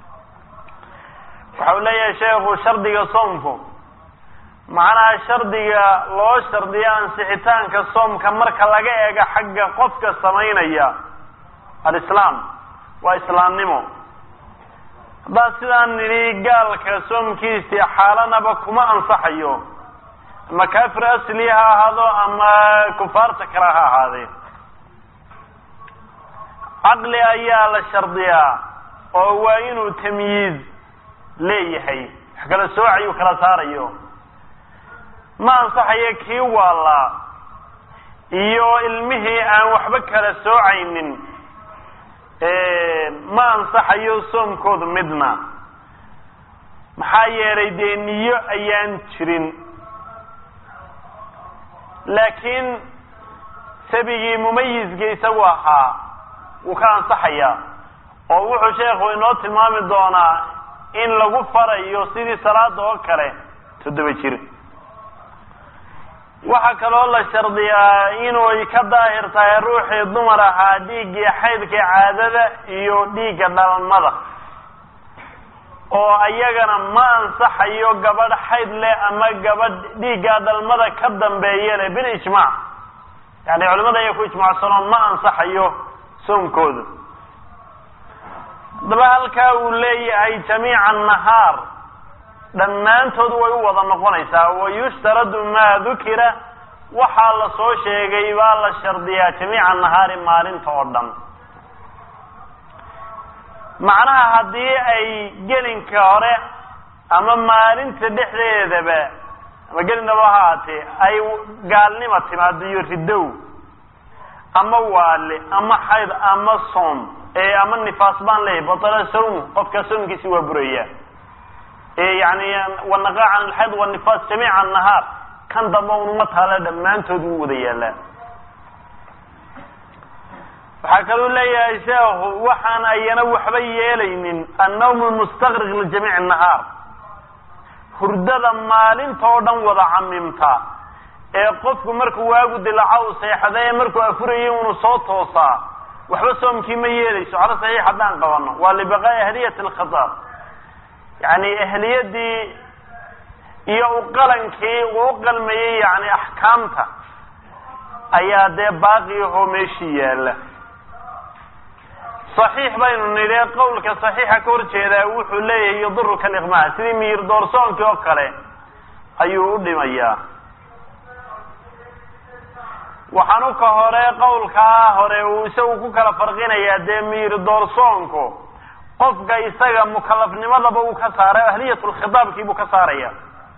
waxa uu leeyahay sheekhu shardiga soomku macnaha shardiga loo shardiyo ansixitaanka soomka marka laga eego xagga qofka samaynaya alislaam waa islaamnimo haddaan sidaan nidhi gaalka soomkiisii xaalanaba kuma ansaxayo ama kaafir asli ha ahaado ama kufaarta kale ha ahaadee caqli ayaa la shardiyaa oo waa inuu tamyiiz leeyahay wax kala soocayu kala saarayo ma ansaxayo kii waalaa iyo ilmihii aan waxba kala soocaynin ma ansaxayo soomkoodu midna maxaa yeelay dee niyo ayaan jirin laakiin sabigii mumayizka isagu ahaa wuu ka ansaxayaa oo wuxuu sheekhu inoo tilmaami doonaa in lagu farayo sidii salaada oo kale toddoba jir waxaa kaloo la shardiyaa inuu ka daahir tahay ruuxii dumar ahaa dhiiggii xaydka caadada iyo dhiigga dhalmada oo ayagana ma ansaxayo gabadh xayd leh ama gabadh dhiigga dhalmada ka dambeeya leh bilijmaac yani culimada ayaa ku ijmaacsanoon ma ansaxayo soomkooda haddaba halkaa uu leeyahay jamiica nahaar dhammaantood way u wada noqonaysaa wayushtaradu maa dukira waxaa la soo sheegay baa la shardiyaa jamiica nahaari maalinta oo dhan macnaha haddii ay gelinka hore ama maalinta dhexdeedaba ama gelindaba ha ahaatee ay gaalnima timaado iyo ridow ama waale ama xayd ama soom ama nifaas baan leeyahy batala sawm qofka soomkiisi waa buraya yani wanaqa can alxayd wanifaas jamiica nahaar kan damba unuma taala dhammaantood wuu wada yaalaa waxaa kaluu leeyahay sheekhu waxaan ayana waxba yeelaynin annawm lmustaqriq lijamiic nahaar hurdada maalinta oo dhan wada camimta ee qofku markuu waagu dilaco u seexda ee markuu afurayay unu soo toosaa waxba soomkii ma yeelayso calo saxiix haddaan qabano waa libaqaa'i ahliyati alkhitaab yani ahliyadii iyo uqalankii uu u qalmayey yani axkaamta ayaa dee baaqi ahoo meeshii yaalla صaxiix baynu nidhi qowlka صaxiixa ka hor jeedaa wuxuu leeyahay yaduruka liqmaa sidii miyir doorsoonkii oo kale ayuu u dhimayaa waxaanu ka hore qowlkaa hore uu isagu ku kala farqinayaa dee miyir doorsoonku qofka isaga mukalafnimadaba uu ka saaray ahliyat lkhitaabkii buu ka saaraya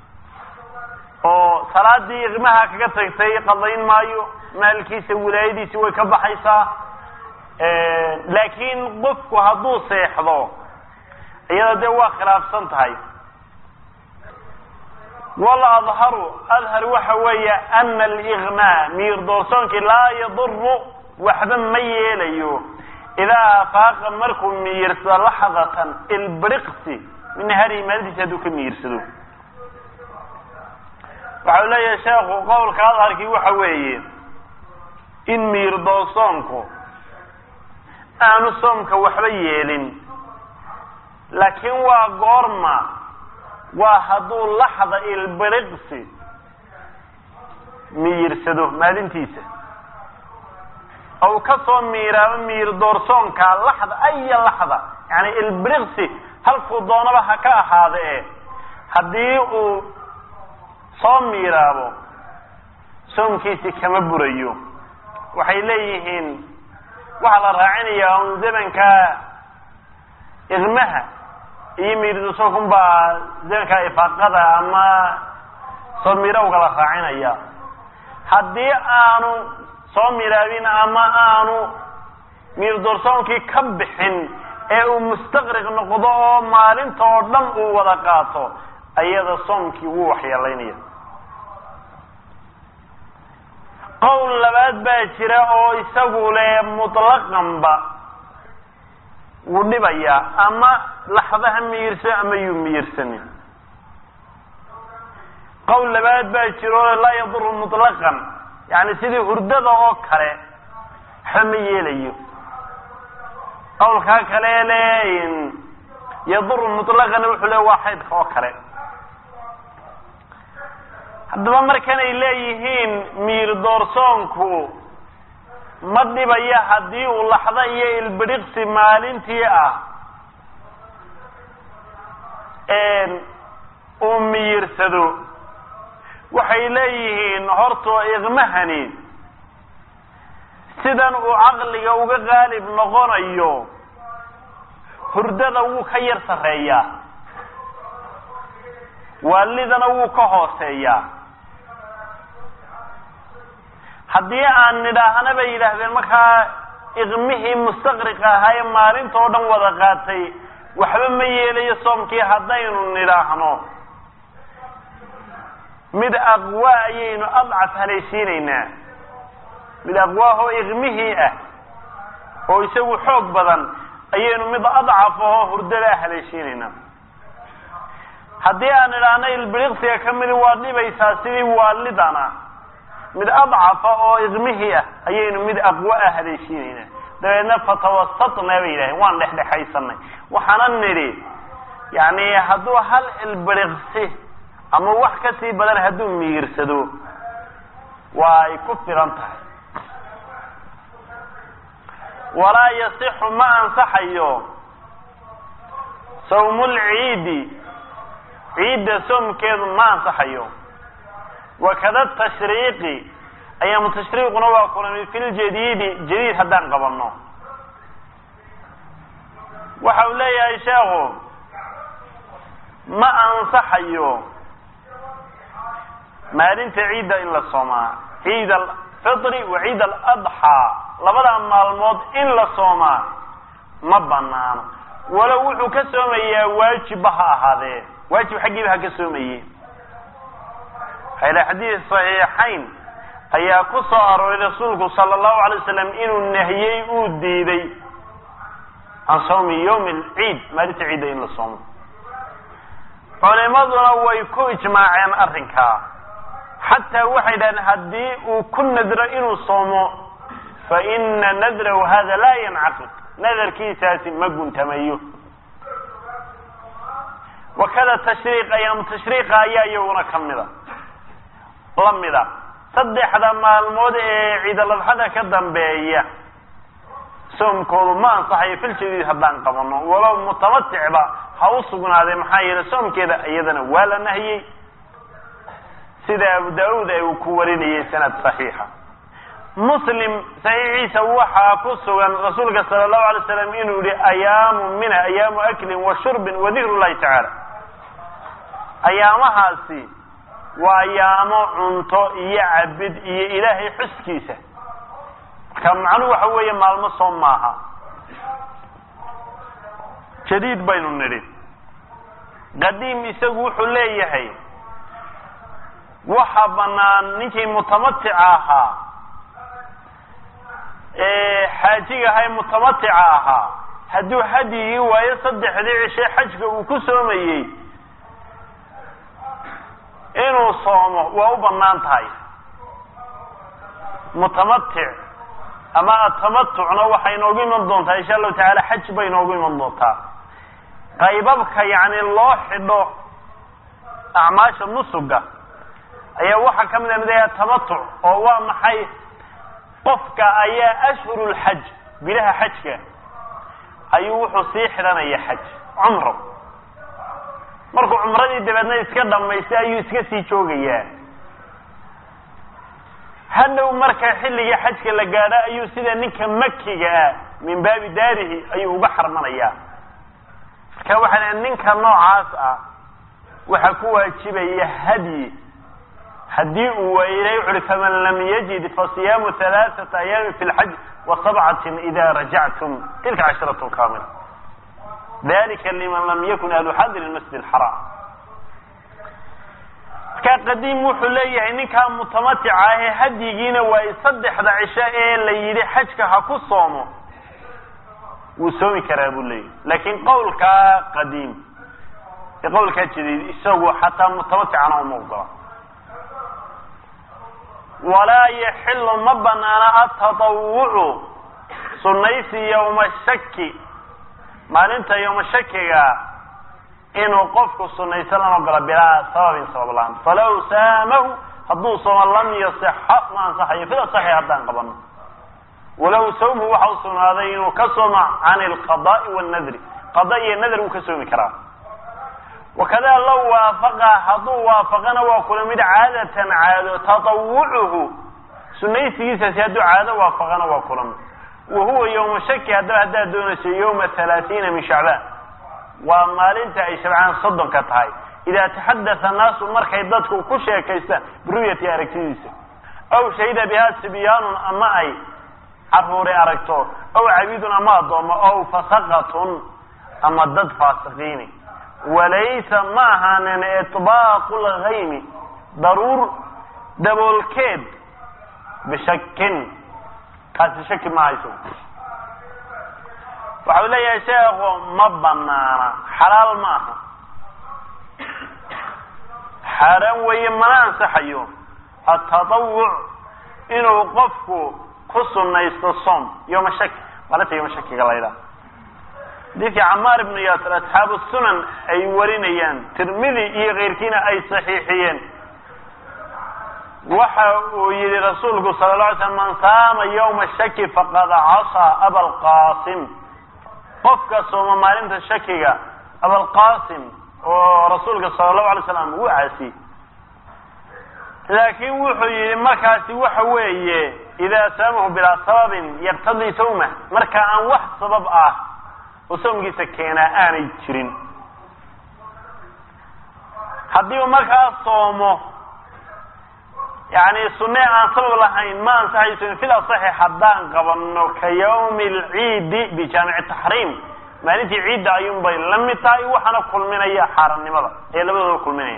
oo salaadii iqmaha kaga tagtay qadayn maayo maalkiisa wilaayadiisi way ka baxaysaa laakiin qofku hadduu seexdo iyada dee waa khilaafsan tahay wal adharu adhar waxa weeye ana aliqmaa miyir doorsoonkii laa yaduru waxba ma yeelayo idaa afaaqa markuu miyirsado laxdatan ilbriqsi min naharihi maalintiisa hadduu ka miyirsado waxau leeyahay sheekhu qowlka adharkii waxa weeye in miyir doorsoonku aanu soomka waxba yeelin laakiin waa goorma waa hadduu laxda ilbiriqsi miyirsado maalintiisa ou ka soo miiraabo miyir doorsoonka laxda aya laxda yani ilbiriqsi halkuu doonaba ha ka ahaada e haddii uu soo miiraabo soomkiisi kama burayo waxay leeyihiin waxaa la raacinayaa un zamanka iqmaha iyo miirdosokun baa zamanka ifaaqada ama soo mirawga la raacinaya haddii aanu soo miraabin ama aanu miirdoorsoonkii ka bixin ee uu mustaqriq noqdo oo maalinta oo dhan uu wada qaato ayada soomkii wuu waxyeelaynaya qowl labaad baa jira oo isagu le mutlaqanba wuu dhibayaa ama laxdaha miyirso ama yuu miyirsanin qowl labaad baa jira oo laa yaduru mutlaqan yani sidii hurdada oo kale waxba ma yeelayo qowlkaa kale le yaduru mutlaqana wuxuu le waa xaydka oo kale haddaba markanay leeyihiin miir doorsoonku ma dhibaya haddii uu laxdo iyo ilbiriqsi maalintii ah uu miyirsado waxay leeyihiin horta iqmahani sidan uu caqliga uga qaalib noqonayo hurdada wuu ka yar sarreeyaa waalidana wuu ka hooseeyaa haddii aan nidhaahna bay yidhaahdeen markaa iqmihii mustaqriq ahaa ee maalinta oo dhan wada qaatay waxba ma yeelayo soomkii haddaynu nidhaahno mid aqwaa ayaynu adcaf haleeshiinaynaa mid aqwaahoo iqmihii ah oo isagu xoog badan ayaynu mid adcaf ahoo hurdada haleeshiinaynaa haddii aan nidhaahno ilbiriqsiga ka midi waa dhibaysaa sidii waalidana mid adcafa oo iqmihii ah ayaynu mid aqwa ah haleeshiinaynaa dabeedna fatawasatna bay yidhahdeen waan dhexdhexaysanay waxaana nidhi yani hadduu hal ilbiriqsi ama wax ka sii badan hadduu miyirsado waa ay ku filan tahay walaa yasixu ma ansaxayo sawmulciidi ciidda soomkeedu ma ansaxayo wakada tashriiqi ayaamu tashriiquna waa kulami fi ljadiidi jadiid haddaan qabano waxa uu leeyahay sheekhu ma ansaxayo maalinta ciidda in la soomaa ciid alfitri wa ciid aladxaa labada maalmood in la soomaa ma banaano walow wuxuu ka soomayaa waajibba ha ahaadee waajib xaggiiba ha ka soomaye hayla xadiis saxiixayn ayaa ku soo arooray rasuulku sala allahu alay wasalam inuu nahiyey uu diiday can sawmi yawmi alciid maalinta ciidda in la soomo culimaduna way ku ijmaaceen arrinkaa xataa waxay dhahdeen haddii uu ku nadro inuu soomo faina nadrahu hada laa yancaqid nadarkiisaasi ma guntamayo wakada tashriiq ayaamu tashriiqa ayaa iyaguna ka mida la mida saddexda maalmood ee ciidaladxada ka dambeeya soomkoodu ma ansaxayo filjadiid haddaan qabano walow mutamaticba ha u sugnaaday maxaa yeelay soomkeeda iyadana waa la nahiyey sida abu daauud ay uu ku warinayay sanad saxiixa muslim saxiixiisa waxaa ku sugan rasuulka sala allahu alay slam inuu yihi ayaamu minha ayaamu aklin wa shurbin wa dikru llahi tacaala ayaamahaasi waa ayaamo cunto iyo cabid iyo ilaahay xuskiisa marka macnuhu waxa weeye maalmo soom maaha jadiid baynu nidhi qadiim isagu wuxuu leeyahay waxa banaan ninkii mutamatica ahaa ee xaajiga ahaa ee mutamatica ahaa hadduu hadyigii waayo saddexdii cishe xajka uu ku soomayey inuu soomo waa u banaan tahay mutamatic ama atamatucna waxay inoogu iman doontaa insha allahu tacaala xaj bay inoogu iman doontaa qaybabka yani loo xidho acmaasha nusuga ayaa waxaa ka mid a midaya tamatuc oo waa maxay qofka ayaa ashhuru lxaj bilaha xajka ayuu wuxuu sii xidhanaya xaj cumro markuu cumradii dabeedna iska dhamaystay ayuu iska sii joogayaa hadhow marka xilligii xajka la gaadho ayuu sida ninka makiga ah min baabi daarihi ayuu uga xarmanayaa marka waxaa la ninka noocaas ah waxaa ku waajibaya hadyi haddii uu waayo ilahay wuxu uhi faman lam yajid fasiyaamu halaaثata ayaami fi lxaj wa sabcatin ida rajactum tilka casharatun kamila dalika liman lam yakun ahlu xadir masjid اxaraam markaa qadiim wuxuu leeyahay ninkaa mutamatica ahee hadyigiina waa saddexda cisho ee la yidhi xajka ha ku soomo wuu soomi karaa buu leeyahy laakin qawlkaa qadiim ee qawlkaa jadiid isagu xataa mutamaticana uma ogola walaa yaxilu ma banaana atatawucu sunaysi yowma shaki maalinta yowma shakiga inuu qofku sunayso lama ogola bilaa sababin sabab la-aan falaw saamahu hadduu soomo lam yasixa ma ansaxayo fida saxi haddaan qabano walow sawmhu waxa u sugnaaday inuu ka sooma can alqadaai wannadri qada iyo nadr wuu ka soomi karaa wakada low waafaqa hadduu waafaqana waa kula mid caadatan caado tatawucuhu sunaysigiisaasi hadduu caado waafaqana waa kula mid wa huwa yowma shaki haddaba haddaad doonayso yowma halaatiina min shacbaan waa maalinta ay shabcaan soddonka tahay idaa taxaddatha annaasu markay dadku ku sheekaystaan biruyati aragtidiisa aw shahida bihaa sibyaanun ama ay caruuri aragto aw cabidun ama addoomo aw fasaqatun ama dad faasiqiini walaysa ma ahaanin iطbaaqu lgaymi daruur daboolkeed bishakin kaasi shaki ma hayso waxau leeyahay sheekhu ma banaana xalaal ma aha xaaraan weeye mana ansaxayo atatawuc inuu qofku ku sunaysto som yoma shaki maalinta yoma shakiga la ydhaha xadiidkii camaar ibnu yaasir asxaabu sunan ay warinayaan tirmidi iyo keyrkiina ay saxiixiyeen waxa uu yihi rasuulku sala la alay slam man saama yawma shaki faqad casaa abalqasim qofka sooma maalinta shakiga abalqasim oo rasuulka sala allahu alay slam wuu caasi laakiin wuxuu yihi markaasi waxa weeye idaa saamahu bilaa sababin yaqtadii sawma marka aan wax sabab ah oo soomkiisa keenaa aanay jirin haddii uu markaa soomo yani sunne aan sabab lahayn ma ansaxayso fil asaxi haddaan qabano ka yawmi alciidi bijaamici taxriim maalintii ciidda ayuun bay la mid tahay waxaana kulminaya xaarannimada ee labadooda kulminaya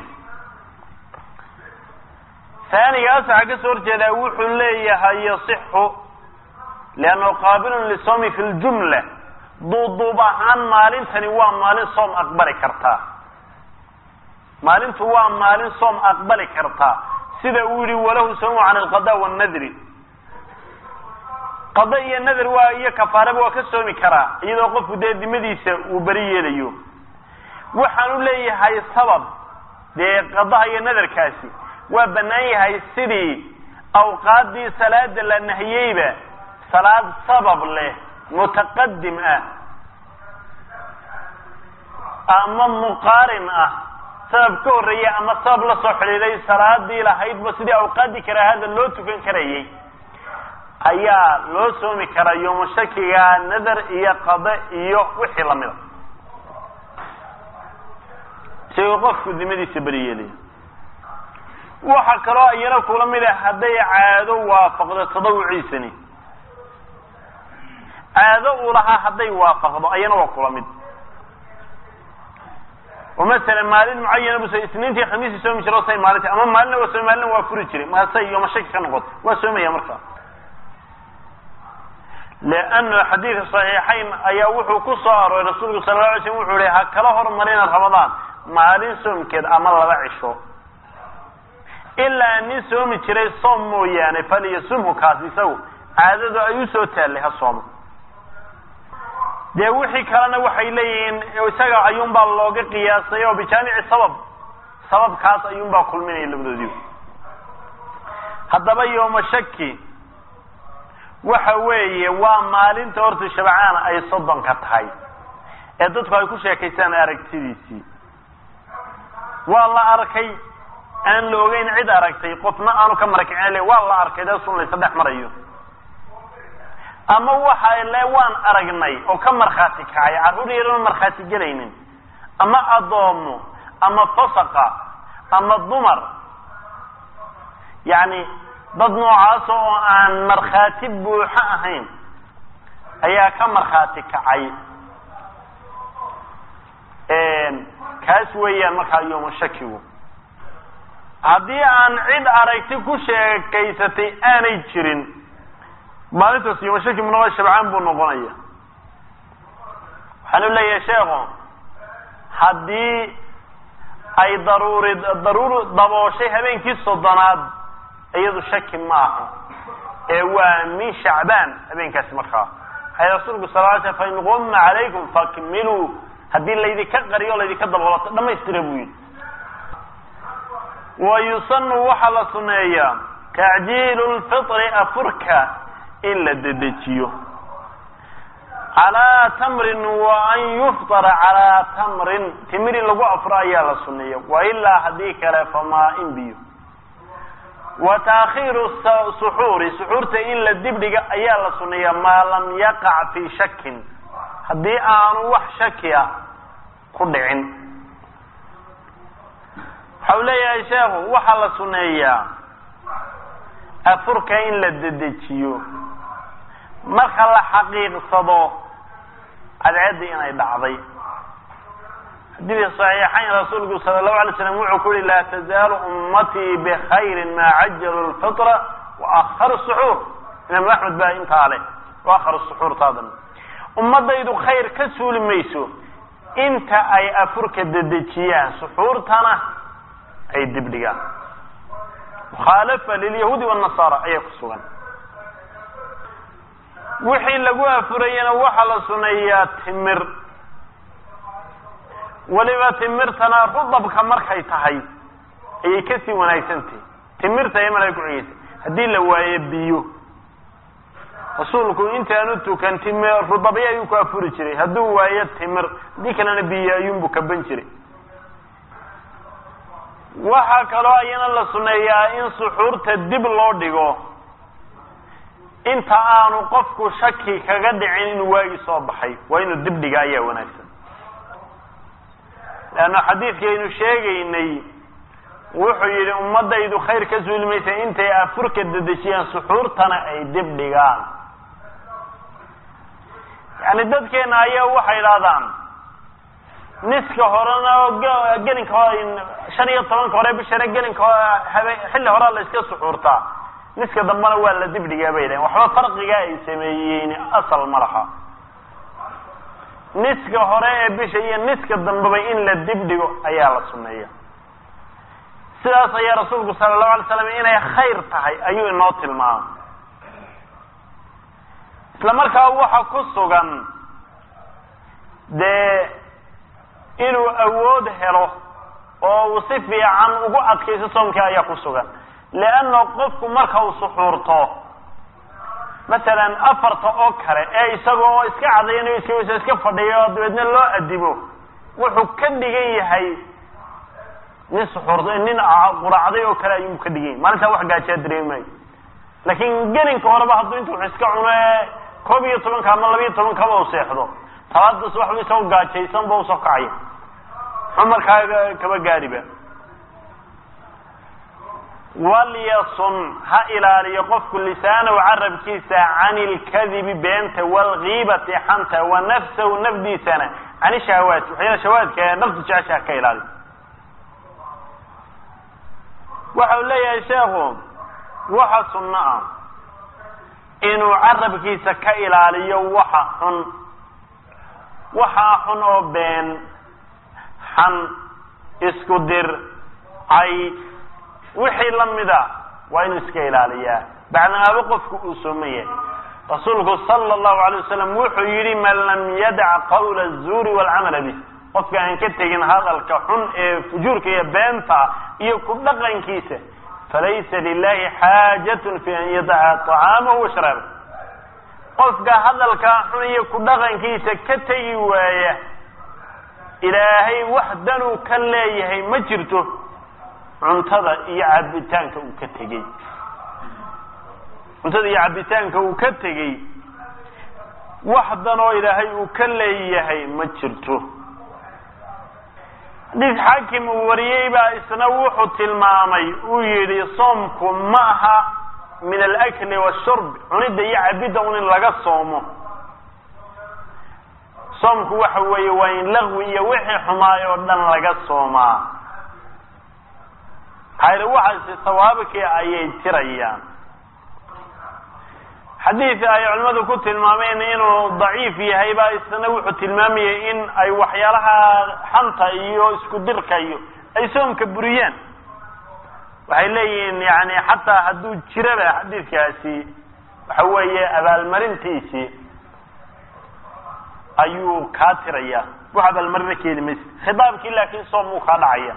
taaniga asaxa ka soo horjeedaa wuxuu leeyahay yasixu liannahu qaabilun lisawmi fi ljumla duuduub ahaan maalintani waa maalin soom aqbali kartaa maalintu waa maalin soom aqbali kartaa sida uu yihi walahu sawmu can alqada wannadri qado iyo nadar waa iyo kafaaraba waa ka soomi karaa iyadoo qofku dee dimadiisa uu beri yeelayo waxaan u leeyahay sabab dee qadaha iyo nadarkaasi waa bannaan yahay sidii awqaaddii salaada la nahiyeyba salaad sabab leh mutaqadim ah ama muqaarin ah sabab ka horreeya ama sabab la soo xidhiiday salaadii lahaydba sidii awqaaddii karaahada loo tukan karayay ayaa loo soomi karaa yooma shakiga nadar iyo qade iyo wixii lamida isagoo qofku dimadiisa beri yeelaya waxa kaloo iyana kula mid ah hadday caado waafaqdo tadawuciisani caado uu lahaa hadday waafaqdo ayana waa kula mid oo masalan maalin mucayana bus isniintii khamiisii soomi jiro say maalinta ama maalina waa soomi maalina waa furi jiray maasay yooma shaki ka noqoto waa soomaya markaa leanna xadiidka saxiixayn ayaa wuxuu ku soo arooray rasuulku sala la alay slam wuxuu ihi ha kala hormarina ramadaan maalin soomkeed ama laba cisho ilaa nin soomi jiray soom mooyaane falyasumhu kaas isagu caadadu ay u soo taallay ha soomo dee wixii kalena waxay leeyihiin isaga ayuunbaa looga qiyaasay oo bijaamici sabab sababkaas ayuunbaa kulminaya labadoodiiba haddaba yooma shaki waxa weeye waa maalinta horta shabcaan ay soddonka tahay ee dadku ay ku sheekaystaan aragtidiisii waa la arkay aan la ogeyn cid aragtay qofna aanu ka marakicin le waa la arkay dee sun laysa dhex marayo ama waxa le waan aragnay oo ka markhaati kacay carruur yaran markhaati gelaynin ama addoomo ama fasaqa ama dumar yacni dad noocaas oo aan markhaati buuxo ahayn ayaa ka markhaati kacay kaas weeyaan markaa yooma shakigu haddii aan cid aragti ku sheekaysatay aanay jirin maalintaas yooma shaki munoa shabcaan buu noqonaya waxaanu leeyahay sheekhu haddii ay daruuri daruur dabooshay habeenkii soddonaad iyadu shaki ma aha ee waa min shacbaan habeenkaasi markaa waxay rasuulku sal l sl fain qumma calaykum fakmiluu haddii laydinka qariyo o laydinka daboolato dhamaystira buu yidhi wa yusanu waxaa la suneeyaa tacjiilu lfitri afurka in la dedejiyo calaa tamrin wa an yuftara calaa tamrin timiri lagu afro ayaa la suneeya wa ilaa haddii kale famaa in biyo wa taakhiiru suxuuri suxuurta in la dibdhiga ayaa la suneeyaa maa lam yaqac fii shakin haddii aanu wax shaki ah ku dhicin waxa uu leeyahay sheekhu waxaa la suneeyaa afurka in la dedejiyo marka la xaqiiqsado cadceeddii inay dhacday xadiidka saxiixayn rasuulku sala allahu alay slam wuxuu ku yihi laa tazaalu ummatii bikhayrin maa cajalu lfitra wa akharu suxuur imaam axmed baa intaa leh wa akharu suxuurtaadan ummadaydu khayr ka suuli mayso inta ay afurka dedejiyaan suxuurtana ay dibdhigaan mukhaalafa lilyahuudi wanasaara ayaa ku sugan wixii lagu afurayana waxaa la suneeyaa timir weliba timirtana rudabka markay tahay ayay kasii wanaagsantahay timirta ay markay kucigeysa haddii la waayo biyo rasuulku intaanu tukan timir rudabyo ayuu ku afuri jiray hadduu waayo timir haddii kalena biyo ayuunbu kaban jiray waxaa kaloo ayana la suneeyaa in suxuurta dib loo dhigo inta aanu qofku shaki kaga dhicin inuu waagi soo baxay waa inuu dib dhiga ayaa wanaagsan leanna xadiidkii aynu sheegaynay wuxuu yidhi ummadaydu khayr ka suuli maysa intay afurka dedejiyaan suxuurtana ay dib dhigaan yani dadkeena ayaa waxay idhahdaan niska horena gelinka shan iyo tobanka hore bishana gelinka habe xilli horea la iska suxuurtaa niska dambena waa la dibdhigaa bay dhahen waxba farqiga ay sameeyeen asal ma laha niska hore ee bisha iyo niska dambeba in la dibdhigo ayaa la suneeya sidaas ayaa rasuulku sala allahu alay slam inay khayr tahay ayuu inoo tilmaamay isla markaa waxa ku sugan dee inuu awood helo oo uu si fiican ugu adkayso soomkii ayaa ku sugan leanna qofku marka uu suxuurto masalan afarta oo kale ee isagoo iska cadaynayo iska iska fadhiyo oo dabeedna loo adimo wuxuu ka dhigan yahay nin suxuurta nin quraacday oo kale ayuu ka dhigan yahay maalintaa wax gaajaa dareemayo laakiin gelinka horeba hadduu intu wax iska cuno ee koob iyo tobanka ama labiiyo tobankaba u seexdo talaadaas waxba isagoo gaajaysan ba usoo kacaya muxuu markaa kaba gaadhiba walyasun ha ilaaliyo qofku lisaanahu carabkiisa can ilkadibi beenta waalgiibati xanta wa nafsahu nafdiisana can ishahawaati waxyaala shahawaadka ee naftu jecesha ha ka ilaaliyo waxa uu leeyahay sheekhu waxa sunno ah inuu carabkiisa ka ilaaliyo waxa xun waxaa xun oo been xan isku dir cay wixii la mida waa inuu iska ilaaliyaa bacdamaaba qofku uu sooman yahay rasuulku sala allahu alay wasalam wuxuu yidhi man lam yadac qawla azuuri waalcamala bih qofka aan ka tegin hadalka xun ee fujuurka iyo beenta iyo ku dhaqankiisa falaysa lilahi xaajatun fi an yadaca طacaamahu wa sharaaba qofka hadalkaa xun iyo ku dhaqankiisa ka tegi waaya ilaahay wax danuu ka leeyahay ma jirto cuntada iyo cabitaanka uu ka tegey cuntada iyo cabitaanka uu ka tegey wax danoo ilaahay uu ka leeyahay ma jirto xadiis xaakim uu wariyey baa isna wuxuu tilmaamay uu yidhi soomku ma aha min alakli washurb cunidda iyo cabidda un in laga soomo soomku waxa weeye waa in laqwi iyo wixii xumaay oo dhan laga soomaa hayre waxaasi sawaabkii ayay tirayaan xadiid ay culimmadu ku tilmaameen inuu daciif yahay baa isna wuxuu tilmaamayay in ay waxyaalaha xanta iyo isku dirka iyo ay soomka buriyaan waxay leeyihiin yani xataa hadduu jiraba xadiidkaasi waxa weeye abaalmarintiisii ayuu kaa tiraya wax abaalmarina keeni maysa khitaabkii laakiin soom uu kaa dhacaya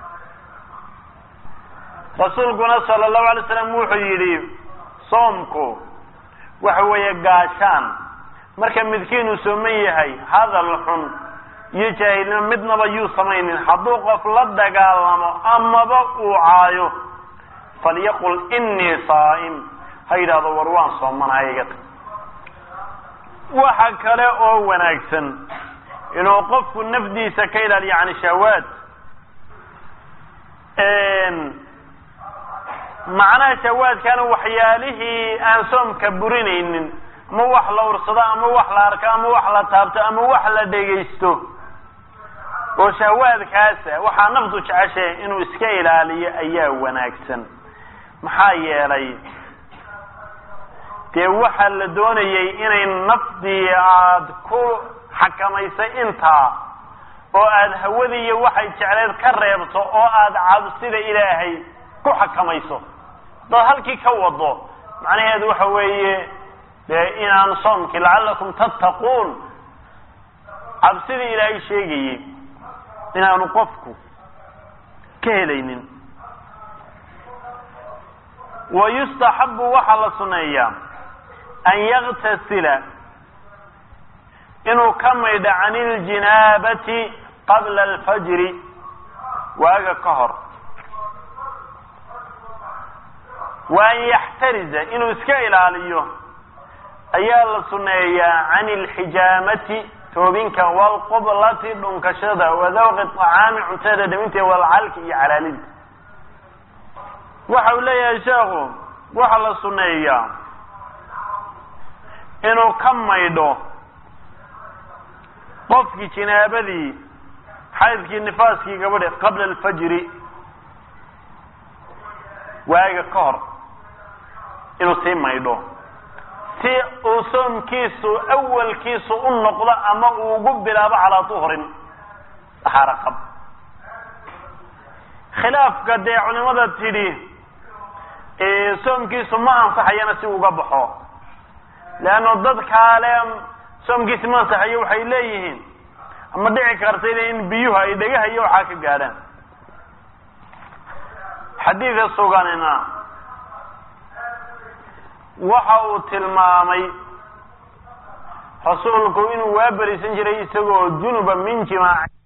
rasuulkuna sala allahu alay slam wuxuu yidhi soomku waxa weeye gaashaan marka midkiinuu sooman yahay hadal xun iyo jaahilnimo midnaba yuu samaynin hadduu qof la dagaalamo amaba uu caayo falyaqul inii saa'im ha yidhaahdo war waan soomanaya iga tag waxa kale oo wanaagsan inuu qofku nafdiisa ka ilaaliyo can shahawaad macnaha shahawaadkana waxyaalihii aan soomka burinaynin ama wax la ursado ama wax la arko ama wax la taabto ama wax la dhegaysto oo shahawaadkaasa waxaa naftu jeceshahay inuu iska ilaaliyo ayaa wanaagsan maxaa yeelay dee waxaa la doonayay inay nafdii aad ku xakamaysay intaa oo aad hawadii iyo waxay jecleed ka reebto oo aad cabsida ilaahay ku xakamayso hadaad halkii ka wado macnaheedu waxa weeye dee inaan soomkii lacalakum tattaquun cabsidii ilaahay sheegayey inaanu qofku ka helaynin wa yustaxabu waxaa la suneeyaa an yaktasila inuu ka maydho can iljinaabati qabla alfajri waaga ka hor wa an yaxtariza inuu iska ilaaliyo ayaa la suneeyaa can ilxijaamati toobinka waalqublati dhunkashada wadawqi acaami cuntada dhaminteeda walcalki iyo calaalinta waxa uu leeyahay sheekhu waxaa la suneeyaa inuu ka maydho qofkii jinaabadii xaydkii nifaaskii gabadhi qabla alfajri waaga ka hor inuu sii maydho si uu soomkiisu awalkiisu u noqdo ama uu ugu bilaabo calaa duhrin dahaaro qab khilaafka dee culimada tidhi soomkiisu ma ansaxayana si uga baxo leanno dadkaa le soomkiisi ma ansaxayo waxay leeyihiin ama dhici kartayna in biyuhu ay dhegahayo waxaa ka gaadhaan xadiidka suganina waxa uu tilmaamay rasuulku inuu waa berisan jiray isagoo junuba min jimaac